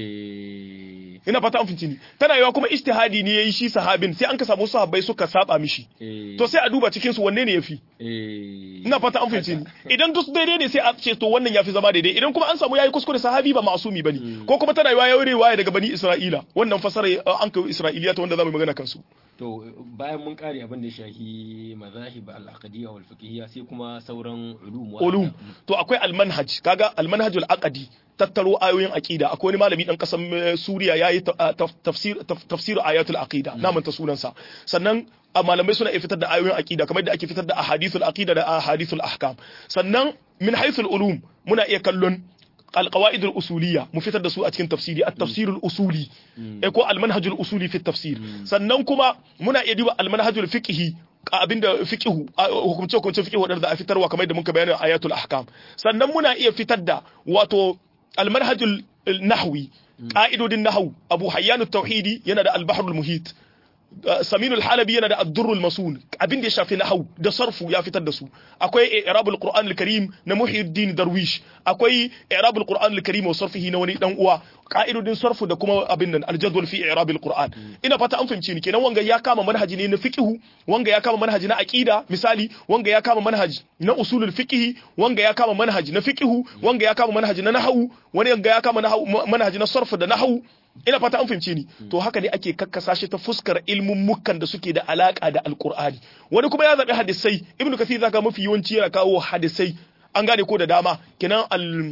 ina fata an finci ni tana yiwa kuma ijtihadi ne yayi shi sahabin sai an ka samu sahabbai suka saba mishi to sai a duba cikin su wanne ne yafi ina fata an finci ni idan duk daidai ne sai a ce to wannan yafi zama daidai idan kuma an samu yayi kuskure sahabi ba ma'asumi bane ko kuma tana yiwa yayi riwaya daga bani Isra'ila wannan fasara an kai Isra'iliya ta wanda zamu magana kansu to bayan mun kare abin da shahi mazahib al-aqdiyya wal fiqhiyya sai kuma sauran ulum ulum to akwai al-manhaj kaga al-manhaj al-aqdi tattaro ayoyin aqida akwai wani malami dan kasan Suriya yayi tafsir tafsir ayatul aqida na manta sunansa sannan malamai suna iya fitar da ayoyin aqida kamar da ake fitar da ahadithul aqida da ahadithul ahkam sannan min haythul ulum muna iya kallon القواعد الأصولية مفتر da su a cikin tafsiri at-tafsir al-usuli eh ko al-manhaj al-usuli fi tafsir sannan kuma muna iya duba al-manhaj al-fiqhi abinda fiqhu hukumce hukumce fiqhu wadanda za a fitarwa kamar da muka bayani ayatul ahkam sannan muna iya fitar da wato al-manhaj al-nahwi qa'idodin nahwu abu hayyan at-tauhidi yana da al-bahr al-muhit saminul halabi yana da addurrul masun abin da ya shafi nahau da sarfu ya fitar da su akwai i'rabul qur'an al-karim na muhyiddin darwish akwai i'rabul qur'an al-karim wa sarfihi na wani dan uwa ka'idodin sarfu da kuma abin nan al-jadwal fi i'rabil qur'an ina fata an fahimci ni kenan wanga ya kama manhaji ne na fiqhu wanga ya kama manhaji na aqida misali wanga ya kama manhaji na usulul fiqhi wanga ya kama manhaji na fiqhu wanga ya kama manhaji na nahwu wani wanga ya kama manhaji na sarfu da nahwu ina fata an fahimce ni to haka ne ake kakkasa shi ta fuskar ilmin mukan da suke da alaka da alqur'ani wani kuma ya zabi hadisai ibnu kathir zaka mafi yawanci yana kawo hadisai an gane ko da dama kenan al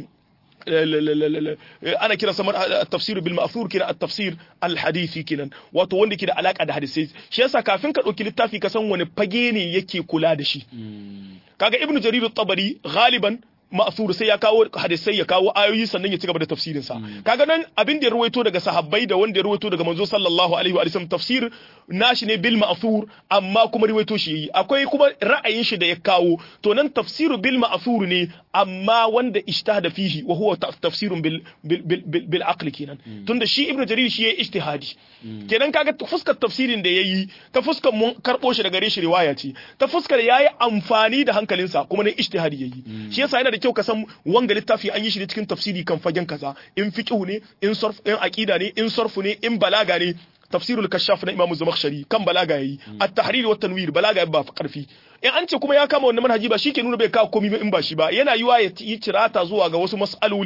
ana kira samar tafsir bil ma'thur kina at-tafsir al-hadithi kinan wato wanda ke da alaka da hadisai shi yasa kafin ka dauki littafi ka san wani fage ne yake kula da shi kaga ibnu jarir at-tabari galiban ma'thur sai ya kawo hadisai ya kawo ayoyi sannan ya ci gaba da tafsirin sa kaga nan abin da ya ruwaito daga sahabbai da wanda ya ruwaito daga manzo sallallahu alaihi wa sallam tafsir nashi ne bil ma'thur amma kuma ruwaito shi yi akwai kuma ra'ayin shi da ya kawo to nan tafsiru bil ma'thur ne amma wanda ijtihada fihi wa huwa tafsirun bil bil bil, bil aqli kenan tunda shi ibnu jarir shi yayi ijtihadi kenan kaga fuskar tafsirin da yayi ta fuskar mun karbo shi daga gare shi riwaya ce ta fuskar yayi amfani da hankalinsa kuma ne ijtihadi yayi shi yasa yana da kyau ka san wanga littafi an yi shi ne cikin tafsiri kan fagen kaza in fiqhu ne in sarf in aqida ne in sarfu ne in balaga ne tafsirul kashaf na imamu zamakhshari kan balaga yayi at-tahrir wa tanwir balaga ba fa karfi in an ce kuma ya kama wannan manhaji ba shike nuna bai kawo komai in ba shi ba yana yiwa ya yi cirata zuwa ga wasu mas'aloli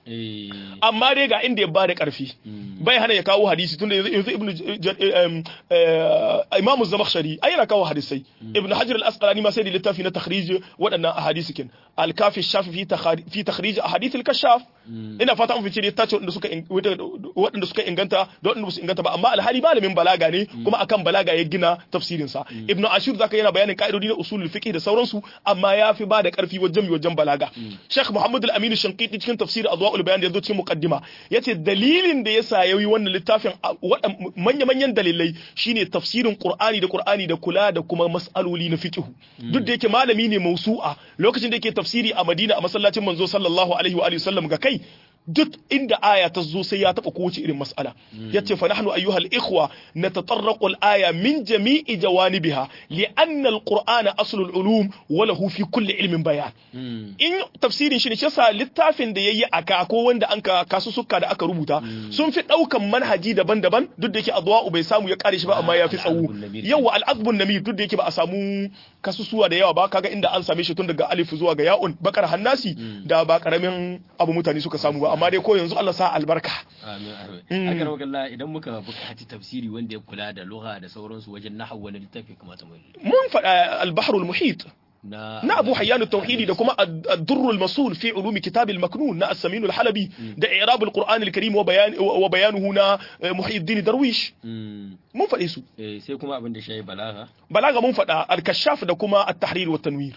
eh amma dai ga inda ya bada karfi bai hana ya kawo hadisi tunda yanzu yanzu ibnu J- J- em, eh, imamu zamakhshari ai yana kawo hadisai ibnu hajar al-asqalani ma sai da littafi na takhrij waɗannan ahadisi kin al-kafi shafi fi takhari- fi takhrij ahadith al-kashaf ina fata an fice da tace waɗanda suka in- waɗanda suka inganta da waɗanda su inganta ba amma alhali malamin balaga ne kuma akan balaga ya gina tafsirin sa ibnu ashur zaka yana bayanin ka'idodi na usulul fiqh da sauransu amma ya fi ba da karfi wajen wajen balaga sheikh muhammad al-amin shankiti cikin tafsir adwaul bayan da yazo cikin muqaddima yace dalilin da yasa yayi wannan littafin manya manyan dalilai shine tafsirin qur'ani da qur'ani da kula da kuma mas'aloli na fiqh duk da yake malami ne mausu'a lokacin da yake tafsiri a madina a masallacin manzo sallallahu alaihi wa alihi wasallam ga kai duk inda aya ta zo sai ya taba kowace irin mas'ala yace fa nahnu ayyuhal ikhwa natatarraqu al-aya min jami'i jawanibiha li'anna al-qur'ana aslul ulum wa lahu fi kulli ilmin bayan in tafsirin shi ne shi yasa littafin da yayi aka ko wanda an ka kasu sukka da aka rubuta sun fi daukan manhaji daban-daban duk da yake adwa'u bai samu ya kare shi ba amma ya fi tsawo yawa al-azbun namir duk da yake ba a samu kasusuwa da yawa ba kaga inda an same shi tun daga alif zuwa ga ya'un bakar hannasi da ba karamin abu mutane suka samu ba amma dai ko yanzu Allah sa albarka amin amin akan wakalla idan muka buƙaci tafsiri wanda ya kula da lugha da sauransu wajen nahwu wani littafi kamata mu mun faɗa al-bahrul muhit na na Abu Hayyan at-Tauhidi da kuma ad-Durr al-Masul fi ulumi kitab al-Maknun na As-Samin al-Halabi da i'rab al-Qur'an al-Karim wa bayan wa bayanuhu na Muhyiddin Darwish mun faɗe su eh sai kuma abin da shi balaga balaga mun faɗa al-Kashaf da kuma at-Tahrir wa tanwir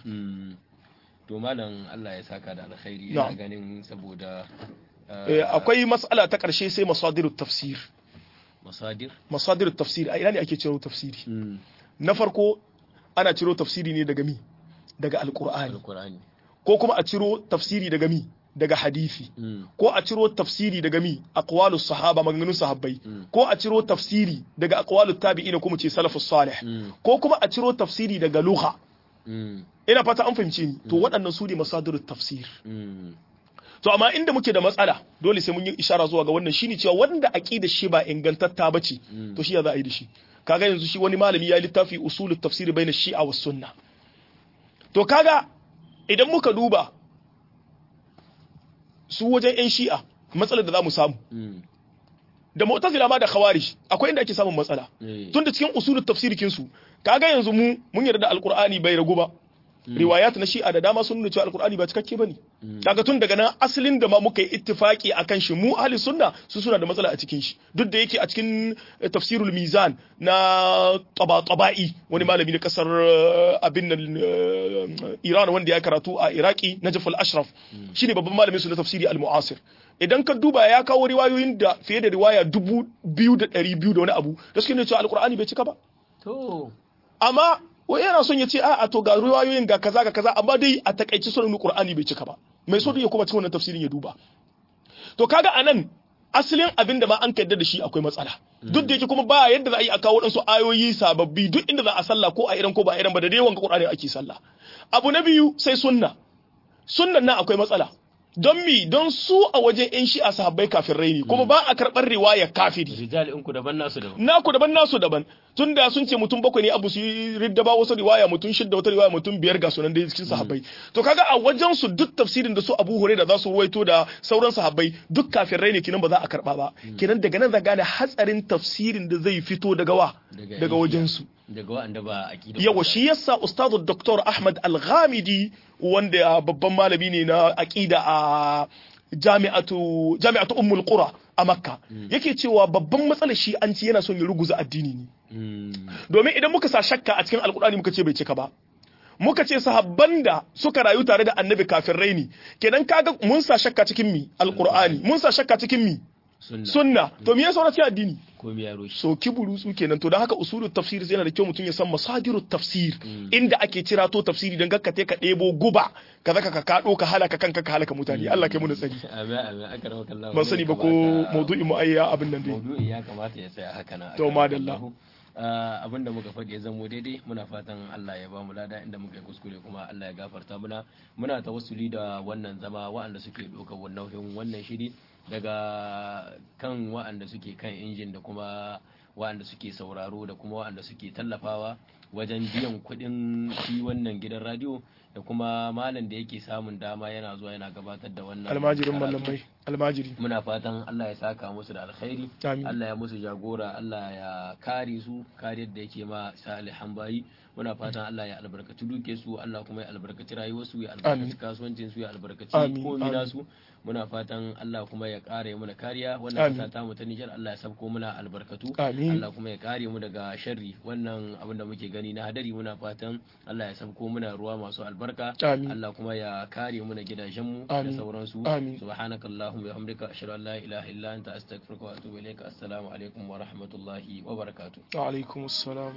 to malam Allah ya saka da alkhairi ina ganin saboda akwai mas'ala ta ƙarshe sai masadirut tafsir masadir masadirut tafsir a ina ne ake ciro tafsiri na farko ana ciro tafsiri ne daga mi daga alqur'ani alqur'ani ko kuma a ciro tafsiri daga mi daga hadisi ko a ciro tafsiri daga mi aqwalus sahaba maganganun sahabbai ko a ciro tafsiri daga aqwalut tabi'in ko mu ce salafus salih ko kuma a ciro tafsiri daga lugha ina fata an fahimce ni to waɗannan su ne masadirut tafsir to amma inda muke da matsala dole sai mun yi ishara zuwa ga wannan shine cewa wanda aqida shi ba ingantatta bace to shi ya za a yi da shi kaga yanzu shi wani malami ya littafi usulut tafsir baina shi'a was sunna to kaga idan muka duba su wajen yan shi'a matsalar da zamu samu da mu'tazila ma da khawarij akwai inda ake samun matsala tunda cikin usulut tafsir kinsu kaga yanzu mu mun yarda da alqur'ani bai ragu ba riwayat na shi'a da dama sun nuna cewa alkur'ani ba cikakke bane kaga tun daga nan asalin da ma muka yi ittifaki akan shi mu ahli sunna su suna da matsala a cikin shi duk da yake a cikin tafsirul mizan na taba-taba'i wani malami na kasar abin nan Iran wanda ya karatu a Iraki Najaf al-Ashraf shine babban malamin su na tafsiri al-mu'asir idan ka duba ya kawo riwayoyin da fiye da riwaya dubu biyu da ɗari biyu da wani abu da suke nuna cewa alkur'ani bai cika ba to amma wai yana son ya ce a to ga riwayoyin ga kaza ga kaza amma dai a takaici sunan Qur'ani bai cika ba mai so ya kuma cikin wannan tafsirin ya duba to kaga anan asalin abin da ma an kaddar da shi akwai matsala duk da yake kuma ba yadda za a yi a kawo waɗansu ayoyi sababbi duk inda za a sallah ko a iran ko ba a iran ba da dai wanga Qur'ani ake sallah abu na biyu sai sunna sunnan nan akwai matsala don mi don su a wajen yan shi'a sahabbai kafirai ne kuma ba a karɓar riwaya kafiri rijal in ku daban nasu daban naku daban nasu daban tun da sun ce mutum bakwai ne abu su yi ridda ba wasu riwaya mutum shidda wata riwaya mutum biyar ga sunan da cikin sahabbai to kaga a wajen su duk tafsirin da su Abu Hurairah za su ruwaito da sauran sahabbai duk kafirai ne kinan ba za a karba ba kinan daga nan za gane hatsarin tafsirin da zai fito daga wa daga wajen su daga wanda ba aqida yawa shi yasa ustadu Dr. Ahmad Al-Ghamidi wanda babban malami ne na aqida a jami'atu jami'atu ummul qura a makka yake cewa babban matsalar shi an ci yana son ya ruguza addini ne domin idan muka sa shakka a cikin alkur'ani muka ce bai cika ba muka ce sahabban da suka rayu tare da annabi kafin raini kenan kaga mun sa shakka cikin mi alkur'ani mun sa shakka cikin mi sunna to me yasa cikin addini ko me yaro so kiburu su kenan to dan haka usulul tafsir yana da kyau mutum ya san masadirut tafsir inda ake cira to tafsiri dan gakka ka debo guba ka zaka ka kado ka halaka kanka ka halaka mutane Allah kai mu tsari amin amin aka rawa kallahu ban sani ba ko maudu'i mu ayya abin nan dai maudu'i ya kamata ya tsaya haka na to madalla abin da muka faɗi ya zamo daidai muna fatan Allah ya ba mu lada inda muka yi kuskure kuma Allah ya gafarta muna muna tawassuli da wannan zama waɗanda suke ɗaukar nauyin wannan shiri daga kan waɗanda suke kan injin da kuma waɗanda suke sauraro da kuma waɗanda suke tallafawa wajen biyan kuɗin shi wannan gidan radio da kuma malam da yake samun dama yana zuwa yana gabatar da wannan almajirin mallamai almajiri muna fatan Allah ya saka musu da alkhairi Amin. Allah ya musu jagora Allah ya kare su kariyar da yake ma salihan bayi muna fatan Allah ya albarkaci duke su Allah kuma ya albarkaci rayuwarsu ya albarkaci kasuwancin su ya albarkaci Amin. komai Amin. nasu muna fatan Allah kuma ya kare mu da kariya Amin. wannan kasa ta mu ta Nijar Allah ya sabko muna albarkatu Amin. Allah kuma ya kare mu daga sharri wannan abin da muke gani na hadari muna fatan Allah ya sabko muna ruwa masu albarka Amin. Allah kuma ya kare mu da gidajen mu da Amin. sauransu Amin. subhanakallahumma wa bihamdika ashhadu an la ilaha illa anta astaghfiruka wa atubu ilayka assalamu alaikum wa rahmatullahi wa barakatuh wa alaikum assalam